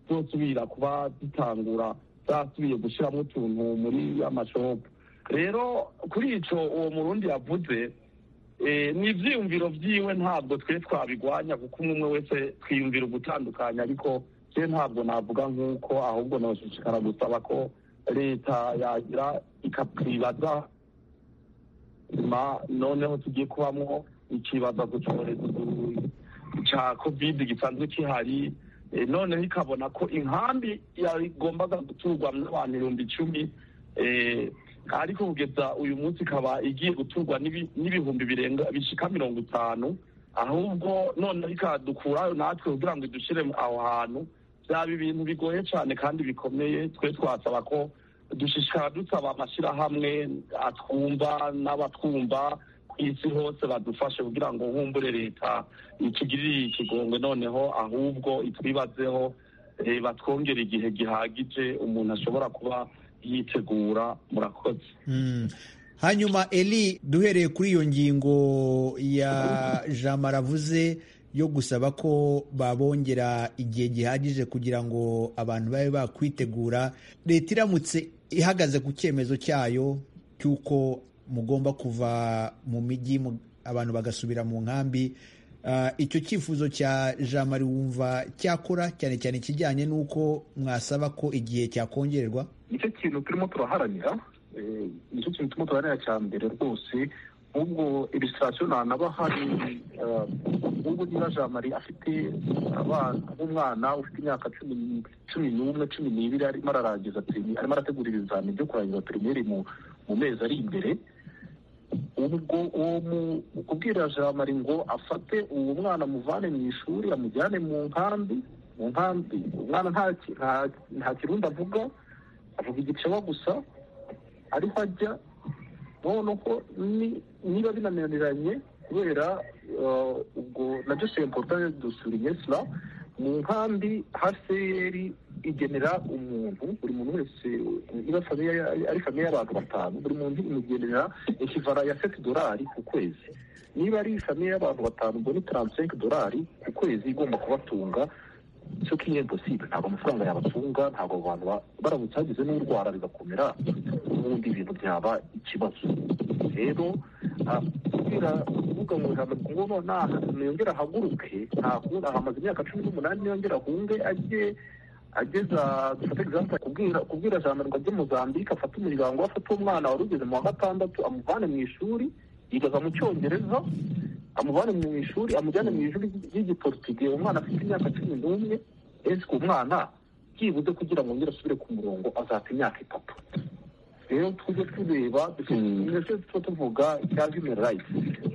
zosubira kuba zitangura zasubiye gushyiramo utuntu muri amashopu rero kuri icyo uwo murundi yavuze ni ibyiyumviro byiwe ntabwo twe twabigwanya kuko umwe umwe wese twiyumvira ugutandukanya ariko twe ntabwo navuga nk'uko ahubwo nabashishikara gusaba ko leta yagira ikatwibaza noneho tugiye kubamo ikibazo ku cyorezo cya kovide gisanzwe gihari noneho ikabona ko inkambi yagombaga guturwa n'abantu ibihumbi icumi ariko kugeza uyu munsi ikaba igiye guturwa n'ibihumbi birenga bishyika mirongo itanu ahubwo noneho ikadukurayo natwe kugira ngo idushyire aho hantu byaba ibintu bigoye cyane kandi bikomeye twe twasaba ko dushishikara dusaba amashyirahamwe atwumva n'abatwumva isi hose badufashe kugira ngo humbure leta itugirire ikigongwe noneho ahubwo itwibazeho batwongera igihe gihagije umuntu ashobora kuba yitegura murakoze hanyuma eri duhereye kuri iyo ngingo ya jamara avuze yo gusaba ko babongera igihe gihagije kugira ngo abantu babe bakwitegura leta iramutse ihagaze ku cyemezo cyayo cy'uko mugomba kuva mu mijyi abantu bagasubira mu nkambi icyo cyifuzo cya jean marie wumva cyakora cyane cyane ikijyanye n'uko mwasaba ko igihe cyakongerwa nicyo kintu turimo turaharanira nicyo kintu turimo turaharanira cya mbere rwose nk'ubwo ilisitasiyo ntanaba hari nk'ubwo niba jean marie afite nk'umwana ufite imyaka cumi n'umwe cumi n'ibiri arimo ararangiza arimo arategura ibizamini byo kurangiza pirimeri mu mezi ari imbere ubwo uwo kubwira jamari ngo afate uwo mwana amuvane mu ishuri amujyane mu nkambi mu nkambi umwana nta kirundi avuga avuga igicewa gusa ariho ajya noneho niba binaniranye kubera ubwo nabyo semporutare dusurinye sila mu nkambi haseri igenera umuntu buri muntu wese niba ari famiye y'abantu batanu buri muntu imugenera ikivara ya seti dorari ku kwezi niba ari famiye y'abantu batanu ubwo ni taransiyenke dorari ku kwezi igomba kubatunga cyo kiye imposible ntabwo amafaranga yabatunga ntabwo abantu baramutse hagize n'urwara bigakomera n'ubundi ibintu byaba ikibazo rero kubwira kuvuga ngo ngo ntiyongere ahaguruke ntakunda hamaze imyaka cumi n'umunani niyongere ahunge ajye ageza dufate egisample kubwira kubwira jandarwa ryo muzambike afate umuryango we afate umwana wari ugeze mu wa gatandatu amuvane mu ishuri yigaza mu cyongereza amuvane mu ishuri amujyane mu ishuri ry'igiporutigiye umwana afite imyaka cumi n'umwe esike umwana byibuze kugira ngo ngere asubire ku murongo azata imyaka itatu rero tujye tureba ndetse tuba tuvuga cya human rights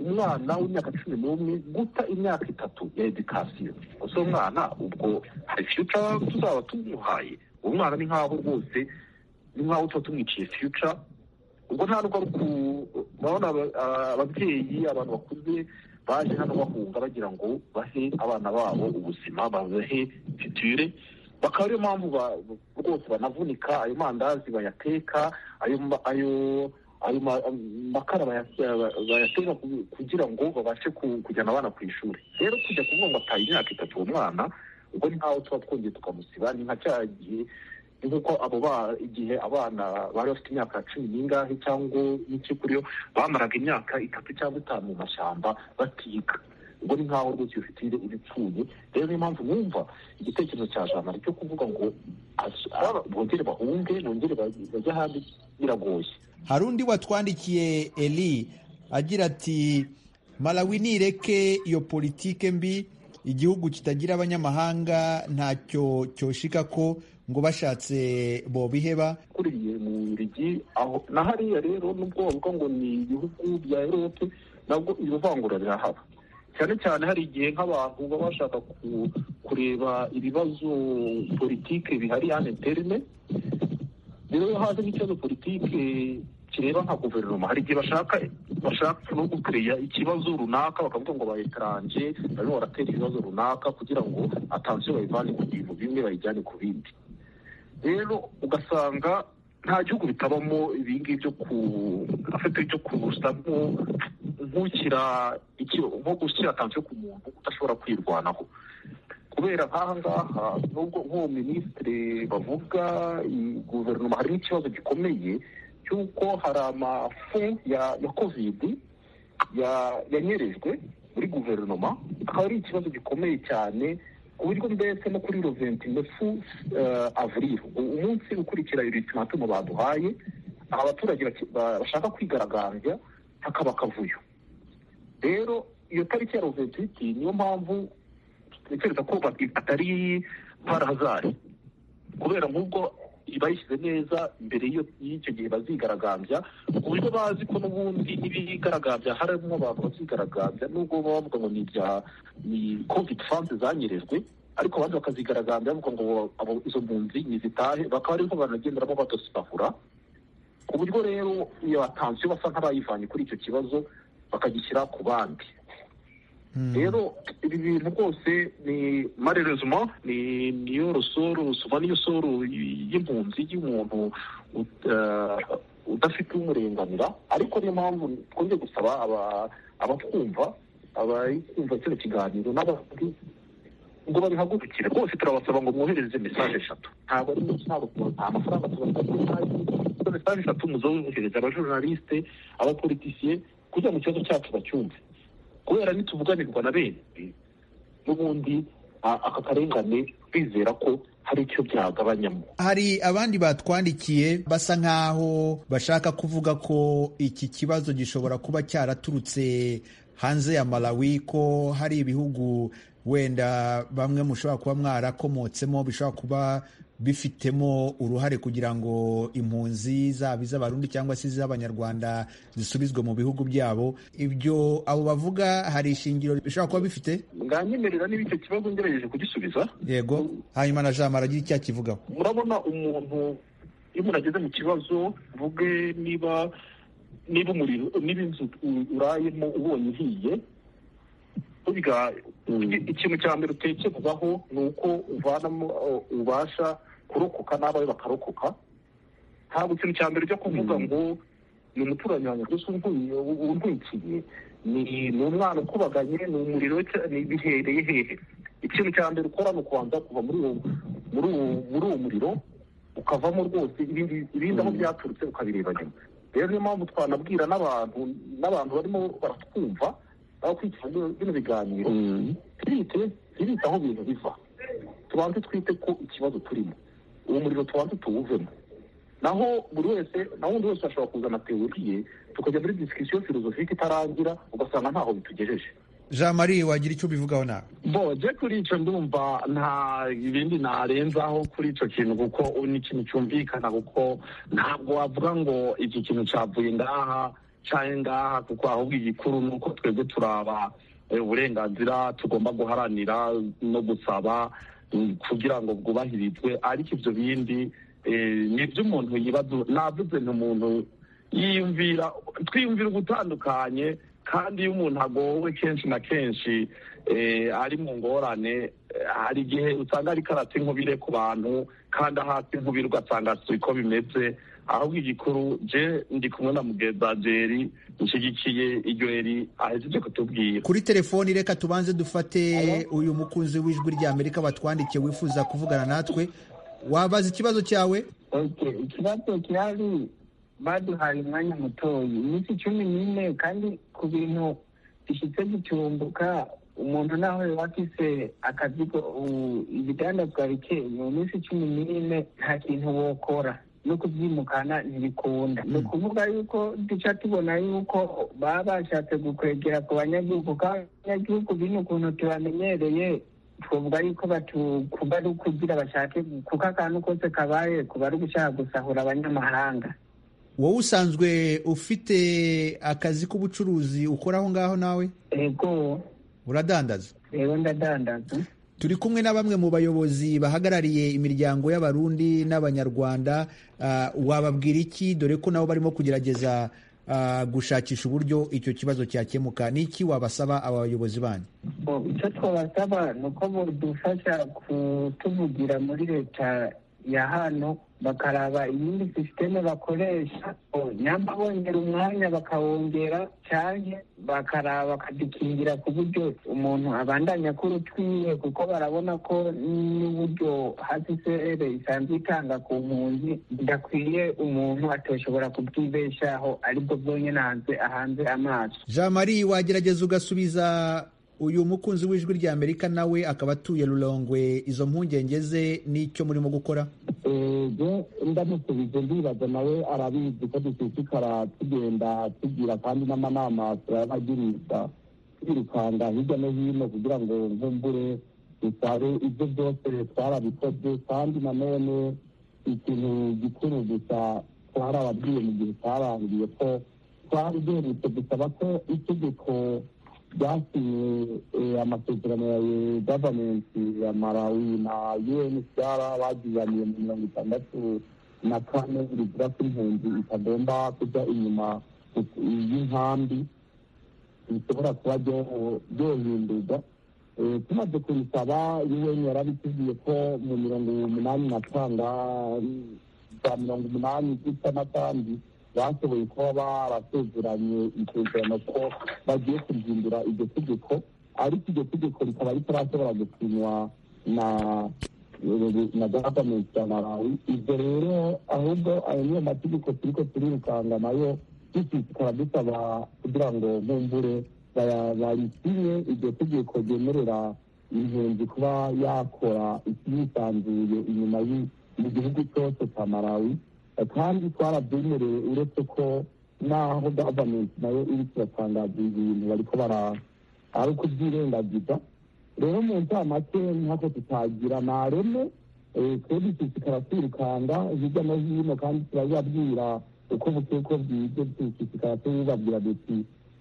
umwana w'imyaka cumi n'umwe guta imyaka itatu ya edikasiyo gusa umwana ubwo hari fiyuca tuzaba tumuhaye uwo mwana ni nk'aho rwose ni nk'aho tuba tumwiciye fiyuca ubwo nta rugo urabona ababyeyi abantu bakuze baje hano bahunga bagira ngo bahe abana babo ubuzima babahe fitire bakaba ariyo mpamvu rwose banavunika ayo mandazi bayateka ayo ayo ayo makara bayateka kugira ngo babashe kujyana abana ku ishuri rero kujya kuvuga ngo ataye imyaka itatu uwo mwana ubwo ntaho tuba twongeye tukamusiba ni nka cya gihe ni nk'uko abo ba igihe abana bari bafite imyaka cumi n'ingahe cyangwa n'iki kuri yo bamaraga imyaka itatu cyangwa itanu mu mashyamba batiga ubwo ni nk'aho rwose iyo fitire iba ipfuye rero niyo mpamvu numva igitekerezo cya jamari cyo kuvuga ngo bongere bahunge bongere bajye ahandi biragoye hari undi watwandikiye eli agira ati malawi nireke iyo politike mbi igihugu kitagira abanyamahanga ntacyo cyoshika ko ngo bashatse bobiheba kuriye mu birigi aho na hariya rero nubwo bavuga ngo ni ibihugu bya erope nabwo iryo vangura rirahaba cyane cyane hari igihe nk'abantu baba bashaka kureba ibibazo politike bihari ya interine rero iyo haje n'ikibazo politike kireba nka guverinoma hari igihe bashaka bashaka no gukereya ikibazo runaka bakavuga ngo bayetaranje barimo baratera ibibazo runaka kugira ngo atansiyo bayivane ku bintu bimwe bayijyane ku bindi rero ugasanga nta gihugu bitabamo ibingibi byo ku afite byo kusa nk'ukira nko gushyira tansiyo ku muntu udashobora kwirwanaho kubera nk'aha ngaha nubwo nk'uwo minisitiri bavuga guverinoma harimo ikibazo gikomeye cy'uko hari amafu ya ya kovidi yanyerejwe muri guverinoma akaba ari ikibazo gikomeye cyane ku buryo mbese no kuri roventinefu avuriro umunsi ukurikira iritimatumu baduhaye abaturage bashaka kwigaragambya hakaba akavuyo rero iyo tariki ya roventiti niyo mpamvu ntekereza ko atari parazari kubera nk'ubwo bayishyize neza mbere y'icyo gihe bazigaragambya ku buryo bazi ko n'ubundi n'ibigaragambya harimo abantu bazigaragambya nubwo baba bavuga ngo ni ibya ni kovidi fanse zanyerejwe ariko abandi bakazigaragambya bavuga ngo izo mpunzi ntizitahe bakaba ariho banagenderamo badosibahura ku buryo rero iyo batansiyo basa nk'abayivanye kuri icyo kibazo bakagishyira ku bandi rero ibi bintu rwose ni marerezima ni niyo rusoro rusuma niyo soro y'impunzi y'umuntu udafite umurenganira ariko niyo mpamvu twongeye gusaba abatwumva abakumva kino kiganiro n'abandi ngo babihagurukire rwose turabasaba ngo mwohereze mesaje eshatu ntabwo ari menshi ntabwo nta mafaranga tubasabye ntayo izo mesaje eshatu muzobe mwohereze abajournaliste abapolitisiye kugira ngo ikibazo cyacu bacyumve kubera nituvuganirwa na benshi n'ubundi aka karengane bizera ko hari icyo byagabanyamo hari abandi batwandikiye basa nk'aho bashaka kuvuga ko iki kibazo gishobora kuba cyaraturutse hanze ya malawi ko hari ibihugu wenda bamwe mushobora kuba mwarakomotsemo bishobora kuba bifitemo uruhare kugira ngo impunzi zaba iz'abarundi cyangwa se iz'abanyarwanda zisubizwe mu bihugu byabo ibyo abo bavuga hari ishingiro bishobora kuba bifite mwanyemerera niba icyo kibazo ngerageje kugisubiza yego hanyuma na jamara agira icyo akivugaho murabona umuntu iyo umuntu ageze mu kibazo uvuge niba niba umuriro niba inzu urayemo ubonye ihiye ikintu cya mbere utekerwaho ni uko uvanamo ubasha kurokoka n'abawe bakarokoka ntabwo ikintu cya mbere ujya kuvuga ngo ni umuturanyi wanjye gusa untwikiye ni umwana ukubaganye ni umuriro bihereye hehe ikintu cya mbere ukora ni ukubanza kuva muri uwo muriro ukavamo rwose ibindi aho byaturutse ukabireba nyuma rero niyo mpamvu twanabwira n'abantu n'abantu barimo baratwumva abakurikirana bino biganiro twite twite aho ibintu biva tubanze twite ko ikibazo turimo uwo muriro tubanze tuwuvemo naho buri wese naho undi wese ashobora kuzana teori ye tukajya muri disikisiyo filozofike itarangira ugasanga ntaho bitugejeje jean marie wagira icyo ubivugaho nawe boje kuri icyo ndumva nta ibindi narenzaho kuri icyo kintu kuko ni ikintu cyumvikana kuko ntabwo wavuga ngo iki kintu cyavuye ngaha cyane ngaha kuko ahubwo igikuru ni uko twebwe turaba uburenganzira tugomba guharanira no gusaba kugira ngo bwubahirizwe ariko ibyo bindi ni iby'umuntu yibaza navuze ni umuntu yiyumvira twiyumvira ugutandukanye kandi iyo umuntu agowe kenshi na kenshi ari mu ngorane hari igihe usanga ariko arata inkubire ku bantu kandi ahata inkubire ugasanga si ko bimeze ahubwo igikuru je ndi kumwe na mugeza jeri nshyigikiye iryo eri ahejeje kutubwira kuri telefoni reka tubanze dufate uyu mukunzi w'ijwi ry'amerika batwandikiye wifuza kuvugana natwe wabaza ikibazo cyawe ikibazo kirari baduhaye umwanya mutoya iminsi cumi n'ine kandi ku bintu bishyitse gitumbuka umuntu naho yaba afise akazigo ibidandazwa bike mu minsi cumi n'ine nta kintu wokora no kubyimukana ntibikunda ni ukuvuga yuko duca tubona yuko baba bashatse gukwegera ku banyagihugu kandi abanyagihugu bino ukuntu tubamenyereye twavuga yuko kuba ari ukugira bashake kuko akantu kose kabaye kuba ari ugushaka gusahura abanyamahanga wowe usanzwe ufite akazi k'ubucuruzi ukora aho ngaho nawe yego uradandaza rero ndadandaza turi kumwe na bamwe mu bayobozi bahagarariye imiryango y'abarundi n'abanyarwanda wababwira iki dore ko nabo barimo kugerageza gushakisha uburyo icyo kibazo cyakemuka ni iki wabasaba aba bayobozi banyu icyo twabasaba ni uko budufasha kutuvugira muri leta ya hano bakaraba iyindi sisiteme bakoresha nyamba bongera umwanya bakawongera cyane bakaraba bakadukingira ku buryo umuntu abandanya akora utwiwe kuko barabona ko n'uburyo hasisere isanzwe itanga ku mpunzi bidakwiye umuntu atoshobora kubwibeshaho aribwo bwonyine hanze ahanze amaso jean marie wagerageza ugasubiza uyu mukunzi w'ijwi rya amerika nawe akaba atuye rurongwe izo mpungenge ze n'icyo murimo gukora ndamusubije ndibaza nawe arabizi ko dushishikara tugenda tugira kandi n'amanama turayabagirisha twirukanga hirya no hino kugira ngo mvumbure dusabe ibyo byose twarabikoze kandi nanone ikintu gikuru gusa twarababwiye mu gihe twarangiye ko twari duherutse gusaba ko itegeko ryasinywe amasezerano ya gavumenti ya malawi na unhcr bagiraniye mu mirongo itandatu na kane rigira ko impunzi itagomba kujya inyuma y'inkambi bishobora kuba ryohindurwa tumaze kubisaba un yarabitubwiye ko mu mirongo umunani na kanga za mirongo umunani zisa na kandi bashoboye kuba barasezeranye isezerano ko bagiye kubyindura iryo tegeko ariko iryo tegeko rikaba ritarashobora gusinywa na na gavumenti ya malawi ibyo rero ahubwo ayo niyo mategeko turiko turirukanga nayo dushishikara dusaba kugira ngo nkumbure barisinye iryo tegeko ryemerera impunzi kuba yakora yisanzuye inyuma y'igihugu cyose cya malawi kandi twarabyemerewe uretse ko n'aho gavumenti nayo iri kiratangaza ibintu bariko bara ari ukubyirengagiza rero mu ncamake nkako tutagira ntareme twe dushishikara twirukanga hirya no hino kandi turabibabwira uko bukeye uko bwije dushishikara tubibabwira duti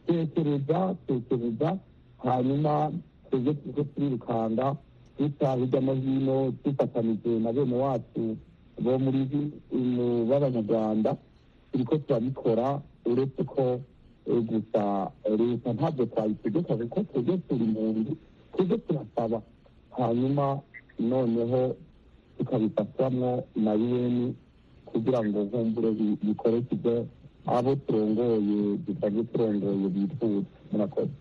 tekereza tekereza hanyuma twebwe turiko turirukanga duca hirya no hino dufatanije na bene wacu bo muri b'abanyarwanda turiko turabikora uretse ko gusa leta ntabwo twayitegeka kuko twebwe turi mu nzu twebwe turasaba hanyuma noneho tukabifatwamwo na un kugira ngo nkumbure bikore ibyo abo turongoye dusanzwe turongoye bifuza murakoze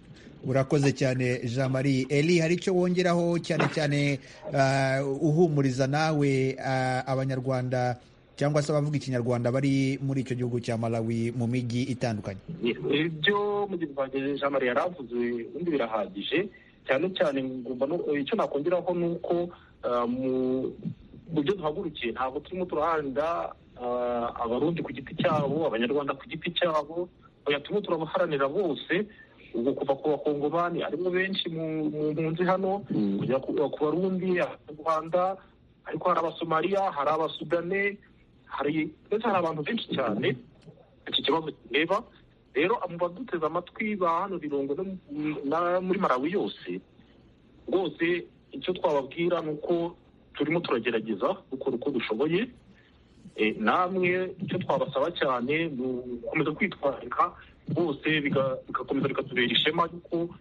urakoze cyane jean marie eli hari icyo wongeraho cyane cyane uhumuriza nawe abanyarwanda cyangwa se abavuga ikinyarwanda bari muri icyo gihugu cya malawi mu mijyi itandukanye ibyo mugenzi wanjye jean marie yari avuze ubundi birahagije cyane cyane icyo nakongeraho ni uko mu buryo duhagurukiye ntabwo turimo turahanda abarundi ku giti cyabo abanyarwanda ku giti cyabo turimo turabaharanira bose ubwo kuva ku bakongomani harimo benshi mu mpunzi hano kujya ku barundi rwanda ariko hari abasomaliya hari abasudane hari ndetse hari abantu benshi cyane iki kibazo kireba rero mu baduteze amatwi ba hano birongo no muri malawi yose rwose icyo twababwira ni uko turimo turagerageza dukora uko dushoboye namwe icyo twabasaba cyane ni ugukomeza kwitwararika bose bigakomeza bikatubera ishema yuko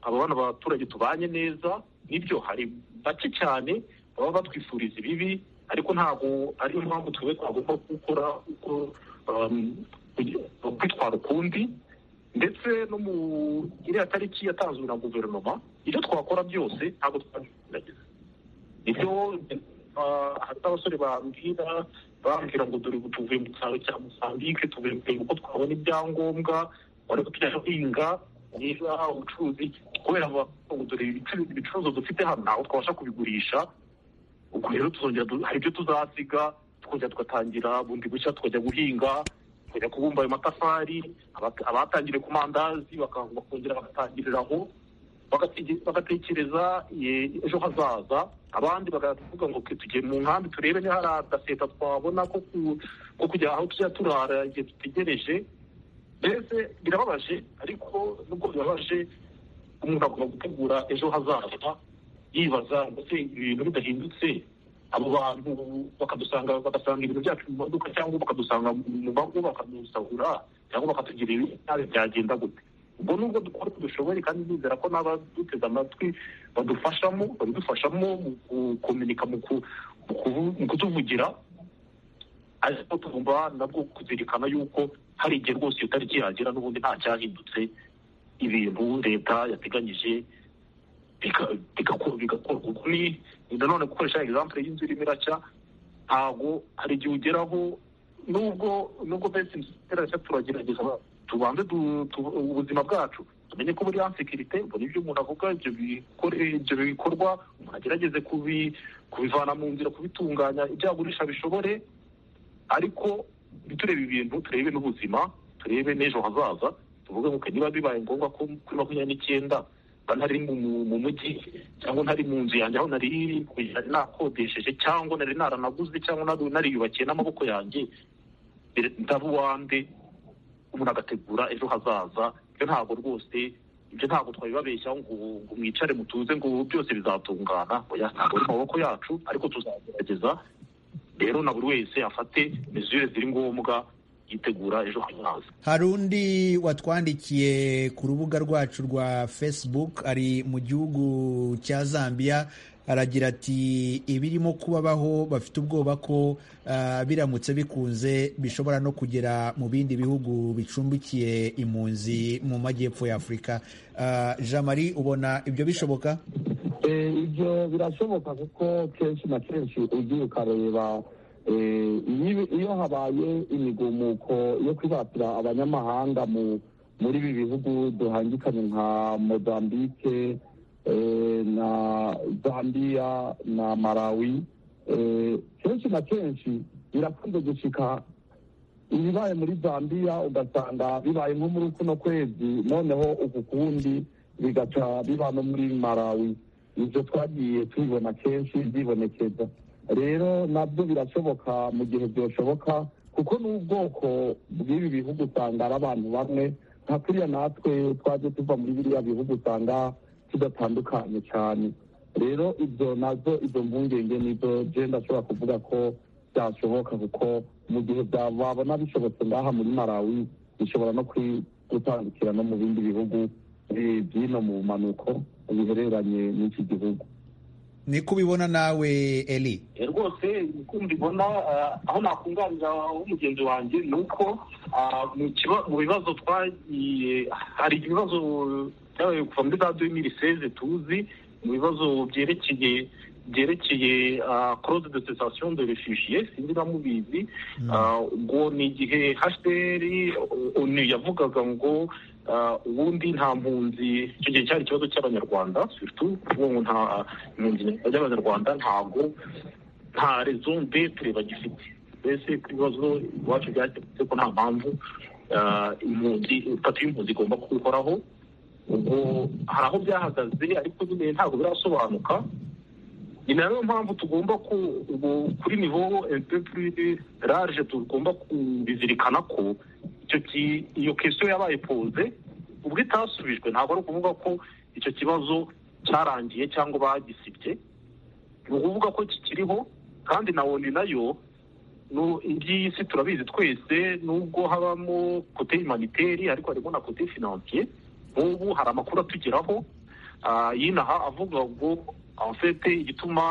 abana b'abaturage tubanye neza nibyo hari bake cyane baba batwifuriza ibibi ariko ntabwo ariyo mpamvu twebwe twagomba gukora uko kwitwara ukundi ndetse no mu iriya tariki yatanzwe na guverinoma ibyo twakora byose ntabwo twabigerageza nibyo hari abasore bambwira bambwira ngo dore ubu tuvuye mu cyaro cya musambike tuvuye mu uko twabona ibyangombwa wari tujya guhinga niba ubucuruzi kubera ngo dore ibicuruzwa dufite hano ntabwo twabasha kubigurisha ubwo rero tuzongera hari ibyo tuzasiga tukongera tugatangira bundi bushya tukajya guhinga tukajya kubumba ayo matafari abatangiriye ku mandazi bakongera bagatangirira aho bagatekereza ejo hazaza abandi bakavuga ngo tugiye mu nkambi turebe niba hari agaseta twabona ko kujya aho tujya turara igihe dutegereje mbese birababaje ariko nubwo birababaje umuntu agomba gutegura ejo hazaza yibaza ndetse ibintu bidahindutse abo bantu bakadusanga bagasanga ibintu byacu mu maduka cyangwa bakadusanga mu mago bakadusahura cyangwa bakatugira ibintu byagenda gute ubwo nubwo dukora uko dushoboye kandi bizera ko n'abaduteze amatwi badufashamo badufashamo mu gukominika mu kutuvugira ariko tugomba nabwo kuzirikana yuko hari igihe rwose iyo tariki yagera n'ubundi nta cyahindutse ibintu leta yateganyije bigakorwa nanone gukoresha egizampure y'inzu irimo iracya ntabwo hari igihe ugeraho nubwo nubwo mbese iracya turagerageza tubanze ubuzima bwacu tumenye ko buriya sekirite mbona ibyo umuntu avuga ibyo bikorwa umuntu agerageze kubivana mu nzira kubitunganya ibyo yagurisha bishobore ariko ntiturebe ibintu turebe n'ubuzima turebe n'ejo hazaza tuvuge ngo niba bibaye ngombwa ko kuri makumyabiri n'icyenda mba ntari mu mujyi cyangwa ntari mu nzu yanjye aho nari nakodesheje cyangwa nari naranaguze cyangwa nariyubakiye n'amaboko yanjye ndaba uwande umuntu agategura ejo hazaza ibyo ntabwo rwose ibyo ntabwo twabibabeshya ngo mwicare mutuze ngo byose bizatungana ntabwo ari mu maboko yacu ariko tuzagerageza rero na buri wese afate mezure ziri ngombwa yitegura ejo hazaza hari undi watwandikiye ku rubuga rwacu rwa facebook ari mu gihugu cya zambia aragira ati ibirimo kubabaho bafite ubwoba ko uh, biramutse bikunze bishobora no kugera mu bindi bihugu bicumbikiye impunzi mu majyepfo ya afurika uh, jean marie ubona ibyo bishoboka ibyo e, birashoboka kuko kenshi na kenshi ugiye ukareba iyo habaye imigumuko yo kwibatira abanyamahanga muri ibi bihugu duhangikanye nka mozambique na zambia na malawi kenshi na kenshi birakunze gushika ibibaye muri zambia ugasanga bibaye nko muri kuno kwezi noneho uku kundi bigaca biba no muri malawi ibyo twagiye tubibona kenshi byibonekeza rero nabyo birashoboka mu gihe byashoboka kuko n'ubwoko bw'ibi bihugu usanga ari abantu bamwe nka kuriya natwe twaje tuva muri biriya bihugu usanga tudatandukanye cyane rero ibyo nazo izo mpungenge nizo genda ashobora kuvuga ko byashoboka kuko mu gihe babona bishobotse ngaha muri malawi bishobora no gutandukira no mu bindi bihugu byino mu bumanuko bihereranye n'iki gihugu ni ko ubibona nawe eli rwose uko mbibona aho nakunganira w'umugenzi wanjye ni uko mu bibazo twagiye hari ibibazo byabaye kuva muri za miriseze tuzi mu bibazo byerekeye byerekeye koroze de sesasiyo de refugiye sinzi na mubizi ubwo ni igihe hashteri onu yavugaga ngo ubundi nta mpunzi icyo gihe cyari ikibazo cy'abanyarwanda kuvuga ngo nta mpunzi y'abanyarwanda ntabwo nta rezo mbetere bagifite mbese ku bibazo iwacu byakemutse ko nta mpamvu impunzi itatu y'impunzi igomba kuhoraho ubwo hari aho byahagaze ariko nyine ntabwo birasobanuka ni nayo mpamvu tugomba kuri nivo rage tugomba kubizirikana ko iyo kesiyo yabaye poze ubwo itasubijwe ntabwo ari ukuvuga ko icyo kibazo cyarangiye cyangwa bagisibye ni ukuvuga ko kikiriho kandi na woni nayo iyi si turabizi twese nubwo habamo kote humanitaire ariko harimo na kote financier nk'ubu hari amakuru atugeraho y'inaha avuga ngo afite igituma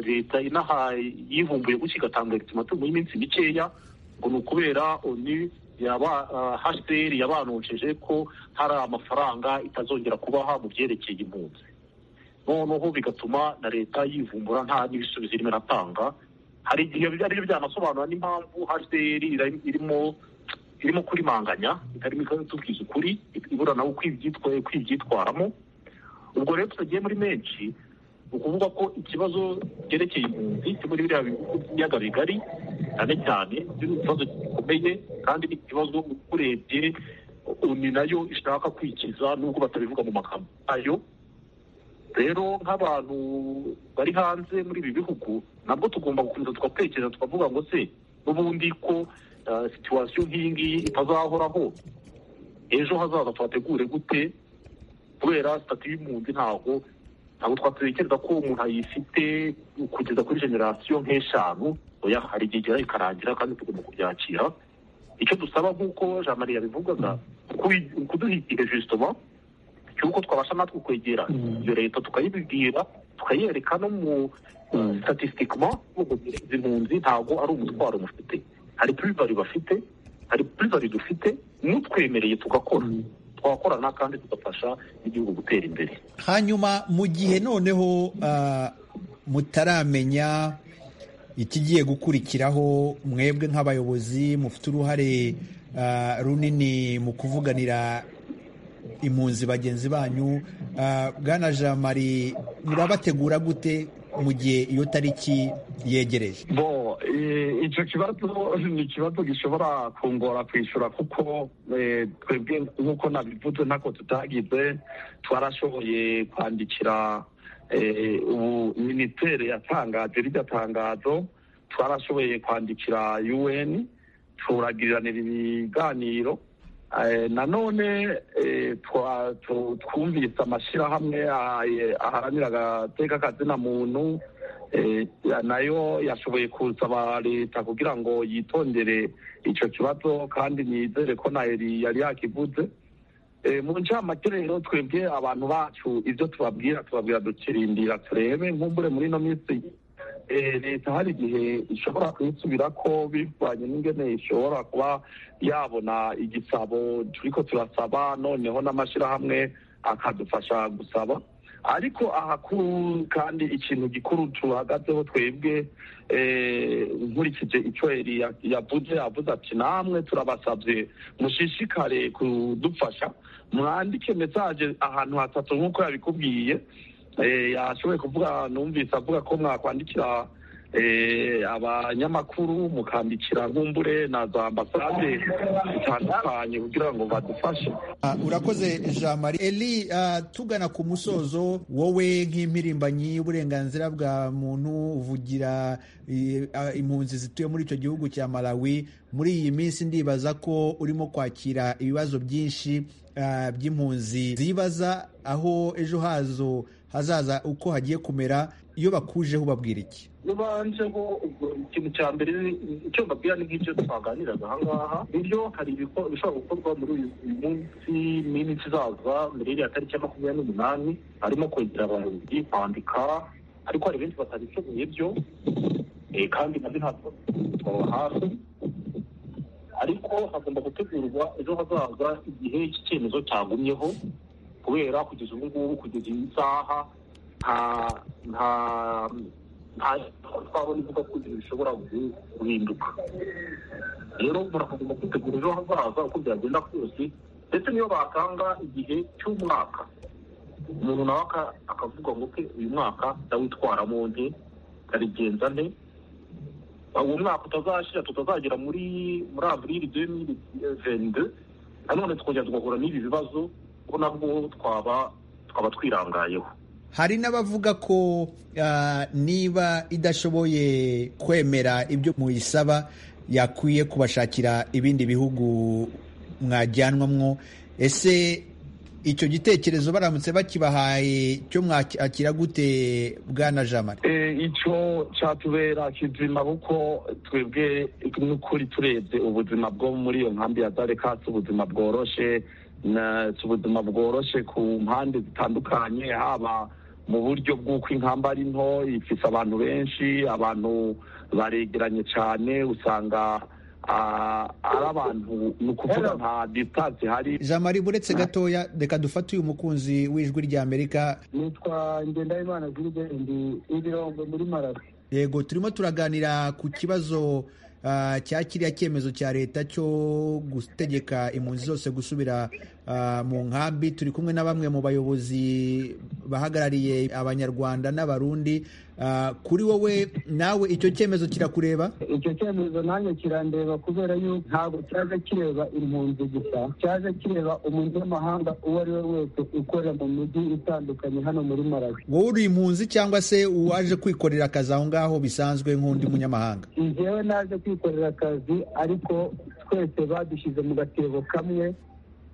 leta inaha yivumbuye gutya igatanga ultimatum y'iminsi mikeya ngo ni ukubera oni hcr yabanonjeje ko hari amafaranga itazongera kubaha mu byerekeye impunzi noneho bigatuma na leta yivumbura nta n'ibisubizo irimo iratanga hari igihe ari byo byanasobanura n'impamvu hcr irimo irimo kurimanganya itarimo ikatubwiza ukuri ibura nawe kwibyitwaramo ubwo rero tutagiye muri menshi ni ukuvuga ko ikibazo cyerekeye impunzi cyo muri biriya biyaga bigari cyane cyane ni ikibazo gikomeye kandi ni ikibazo urebye ni nayo ishaka kwikiza nubwo batabivuga mu magambo ayo rero nk'abantu bari hanze muri ibi bihugu nabwo tugomba gukomeza tugatekereza tukavuga ngo se n'ubundi ko situwasiyo nk'iyi ngiyi itazahoraho ejo hazaza tuhategure gute kubera sitati y'impunzi ntabwo ntabwo twatekereza ko umuntu ayifite kugeza kuri generasiyo nk'eshanu oya hari igihe igera ikarangira kandi tugomba kubyakira icyo dusaba nk'uko jean marie yabivugaga kuduha igihe jisitoma cy'uko twabasha natwe kwegera iyo leta tukayibibwira tukayereka no mu sitatisikima izi mpunzi ntabwo ari umutwaro mufite hari purivare bafite hari purivare dufite n'utwemereye tugakora twakorana kandi tugafasha igihugu gutera imbere hanyuma mu gihe noneho mutaramenya ikigiye gukurikiraho mwebwe nk'abayobozi mufite uruhare runini mu kuvuganira impunzi bagenzi banyu bwana jean marie murabategura gute mu gihe iyo tariki yegereje icyo kibazo ni ikibazo gishobora kungora kwishyura kuko twebwe nk'uko nabivuze ntako tutagize twarashoboye kwandikira ubu minisiteri yatangaje rijya tangazo twarashoboye kwandikira un turagiriranira ibiganiro nanone twumvise amashyirahamwe aharanira agateka kazina muntu nayo yashoboye kusaba leta kugira ngo yitondere icyo kibazo kandi nizere ko nayeri yari yakivuze mu ncamake rero twebwe abantu bacu ibyo tubabwira tubabwira dukirindira turebe nk'ubure muri ino minsi leta hari igihe ishobora kuyisubira ko bivanye n'ingene ishobora kuba yabona igisabo turi ko turasaba noneho n'amashyirahamwe akadufasha gusaba ariko ahakuru kandi ikintu gikuru tuhagazeho twebwe nkurikije icyo yavuze avuze ati namwe turabasabye mushishikare kudufasha mwandike mesaje ahantu hatatu nk'uko yabikubwiye yashoboye kuvuga numvise avuga ko mwakwandikira abanyamakuru mukandikira nk'umbure na za ambasade zitandukanye kugira ngo badufashe urakoze jean marie eli tugana ku musozo wowe nk'impirimbanyi y'uburenganzira bwa muntu uvugira impunzi zituye muri icyo gihugu cya malawi muri iyi minsi ndibaza ko urimo kwakira ibibazo byinshi by'impunzi zibaza aho ejo hazo hazaza uko hagiye kumera iyo bakujeho ubabwira iki nibanjeho ikintu cya mbere icyo mbabwira ni nk'ibyo twaganiraga aha ngaha nibyo hari ibishobora gukorwa muri uyu munsi n'iminsi izaza mbere ya tariki ya makumyabiri n'umunani harimo kwegera abayobozi kwandika ariko hari benshi batabishoboye byo kandi nabyo ntabwo twaba hafi ariko hagomba gutegurwa ejo hazaza igihe iki cyemezo cyagumyeho kubera kugeza ubu ngubu kugeza iyi saha nta nta nta twabona ivuga ko ibintu bishobora guhinduka rero muragomba kwitegura ejo hazaza uko byagenda kose ndetse niyo batanga igihe cy'umwaka umuntu nawe akavuga ngo ke uyu mwaka ndawitwaramo nte ndabigenza nte uwo mwaka utazashyira tutazagera muri muri aburiri demiri vende nanone tukongera tugahura n'ibi bibazo ko nabwo twaba twaba twirangayeho hari n'abavuga ko niba idashoboye kwemera ibyo muyisaba yakwiye kubashakira ibindi bihugu mwajyanwamwo ese icyo gitekerezo baramutse bakibahaye cyo mwakira gute bwana jamari icyo cyatubera kizima kuko twebwe n'ukuri turebye ubuzima bwo muri iyo nkambi ya dareka si ubuzima bworoshe si ubuzima bworoshe ku mpande zitandukanye haba mu buryo bw'uko inkamba ari nto ifite abantu benshi abantu baregeranye cyane usanga ari abantu ni ukuvuga nta disitansi hari jamari buretse gatoya reka dufate uyu mukunzi w'ijwi ry'amerika nitwa ngendahimana girigende ibirongo muri marawi yego turimo turaganira ku kibazo cya kiriya cyemezo cya leta cyo gutegeka impunzi zose gusubira mu nkambi turi kumwe na bamwe mu bayobozi bahagarariye abanyarwanda n'abarundi kuri wowe nawe icyo cyemezo kirakureba icyo cyemezo nanjye kirandeba kubera yuko ntabwo cyaje kireba impunzi gusa cyaje kireba umunyamahanga uwo ari we wese ukorera mu mijyi itandukanye hano muri marawi wowe uri impunzi cyangwa se uwaje kwikorera akazi aho ngaho bisanzwe nk'undi munyamahanga njyewe naje kwikorera akazi ariko twese badushyize mu gatebo kamwe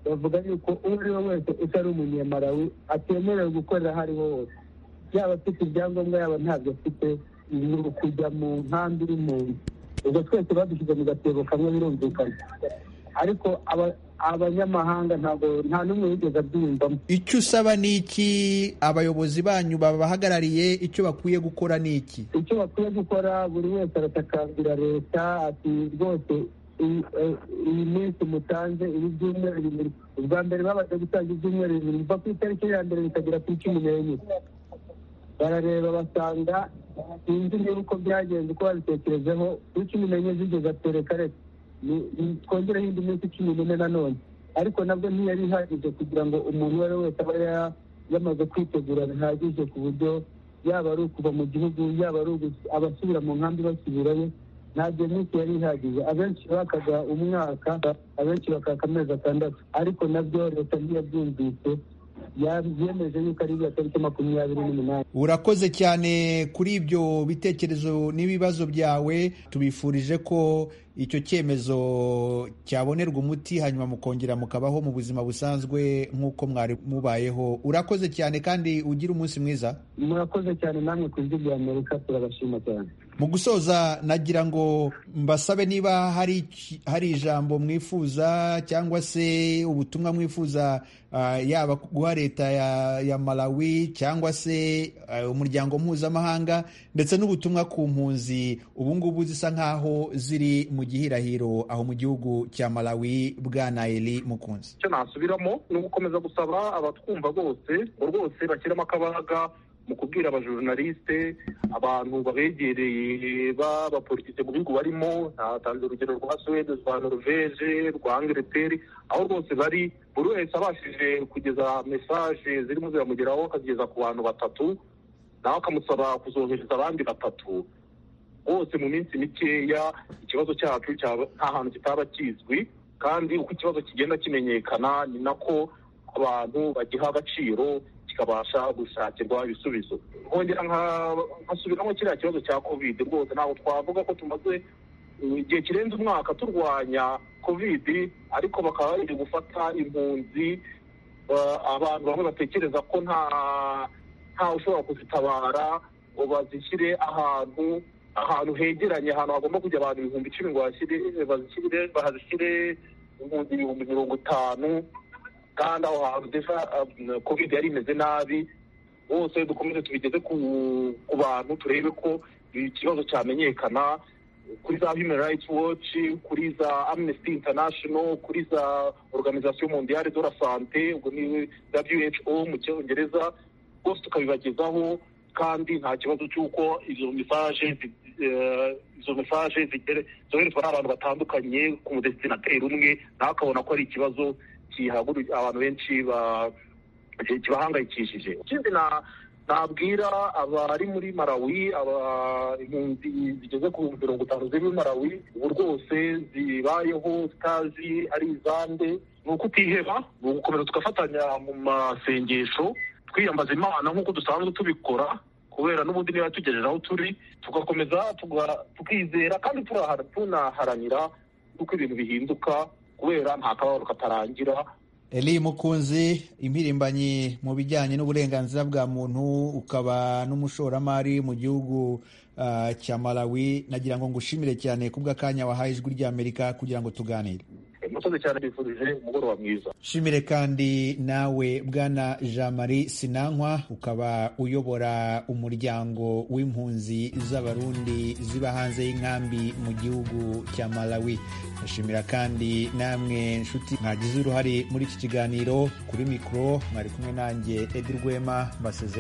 bavuga yuko uwo ari we wese utari umunyamarawi atemerewe gukorera aho ari ho hose yaba afite ibyangombwa yaba ntabyo afite ni ukujya mu nkambi y'umuntu ubwo twese badushyize mu gatebo kamwe birumvikana ariko abanyamahanga ntabwo nta n'umwe wigeze abyiyumvamo icyo usaba ni iki abayobozi banyu babahagarariye icyo bakwiye gukora ni iki icyo bakwiye gukora buri wese aratakambira leta ati rwose iyi minsi mutanze ibi byumweru bibiri ubwa mbere babasha gutanga ibyumweru bibiri biva ku itariki ya mbere bikagera ku icumi n'enye barareba basanga sinzi niba uko byagenze uko babitekerejeho kuri cumi n'enye zigeze atereka reka twongereho indi minsi cumi n'ine nanone ariko nabwo ntiyari ihagije kugira ngo umuntu uwo ari we wese aba yamaze kwitegura bihagije ku buryo yaba ari ukuva mu gihugu yaba ari abasubira mu nkambi basubirayo ntabyo minsi yari ihagije abenshi bakaga umwaka abenshi bakaka amezi atandatu ariko nabyo leta ntiyabyumvise yemeje yuko ari iya tariki makumyabiri n'umunani urakoze cyane kuri ibyo bitekerezo n'ibibazo byawe tubifurije ko icyo cyemezo cyabonerwa umuti hanyuma mukongera mukabaho mu buzima busanzwe nk'uko mwari mubayeho urakoze cyane kandi ugire umunsi mwiza murakoze cyane namwe ku ijwi rya amerika turabashima cyane mu gusoza nagira ngo mbasabe niba hari hari ijambo mwifuza cyangwa se ubutumwa mwifuza yaba guha leta ya malawi cyangwa se umuryango mpuzamahanga ndetse n'ubutumwa ku mpunzi ubu ngubu zisa nk'aho ziri mu gihirahiro aho mu gihugu cya malawi bwa nayeli mukunzi icyo nasubiramo ni ugukomeza gusaba abatwumva bose ngo rwose bashyiremo akabaga mu kubwira abajorunaliste abantu babegereye b'abapolitike mu bihugu barimo natanze urugero rwa suwede rwa noruveje rwa angileteri aho rwose bari buri wese abashije kugeza mesaje zirimo ziramugeraho akazigeza ku bantu batatu nawe akamusaba kuzohereza abandi batatu bose mu minsi mikeya ikibazo cyacu nta hantu kitaba kizwi kandi uko ikibazo kigenda kimenyekana ni nako abantu bagiha agaciro kikabasha gushakirwa ibisubizo nkongera nkasubiramo kiriya kibazo cya kovide rwose ntabwo twavuga ko tumaze igihe kirenze umwaka turwanya kovide ariko bakaba bari gufata impunzi abantu bamwe batekereza ko nta ntawe ushobora kuzitabara ngo bazishyire ahantu ahantu hegeranye ahantu hagomba kujya abantu ibihumbi icumi ngo bahashyire impunzi ibihumbi mirongo itanu kandi aho hantu desa kovide yari imeze nabi bose dukomeze tubigeze ku bantu turebe ko ikibazo cyamenyekana kuri za human rights watch kuri za amnesty international kuri za organization mondiale de la sante ubwo ni who mu cyongereza bose tukabibagezaho kandi nta kibazo cy'uko izo mesaje izo mesaje zoherezwa n'abantu batandukanye ku mudestinateri umwe nawe akabona ko ari ikibazo kihaguruka abantu benshi kibahangayikishije ikindi nabwira abari muri marawi impunzi zigeze ku mirongo itanu ziri muri marawi ubu rwose zibayeho zitazi ari izande ni uko utiheba ni ugukomeza tugafatanya mu masengesho twiyambaza imana nk'uko dusanzwe tubikora kubera n'ubundi niba tugejeje aho turi tugakomeza tukizera kandi tunaharanira uko ibintu bihinduka kubera nta kababaro katarangira eli mukunzi impirimbanyi mu bijyanye n'uburenganzira bwa muntu ukaba n'umushoramari mu gihugu uh, cya malawi nagira ngo ngushimire cyane kubw'akanya wahaye ijwi ry'amerika kugira ngo tuganire musozi cyane bifurije umugoroba mwiza shimire kandi nawe bwana jean marie sinankwa ukaba uyobora umuryango w'impunzi z'abarundi ziba hanze y'inkambi mu gihugu cya malawi ndashimira kandi namwe nshuti mwagize uruhare muri iki kiganiro kuri mikoro mwari kumwe nanjye edi rwema mbasezera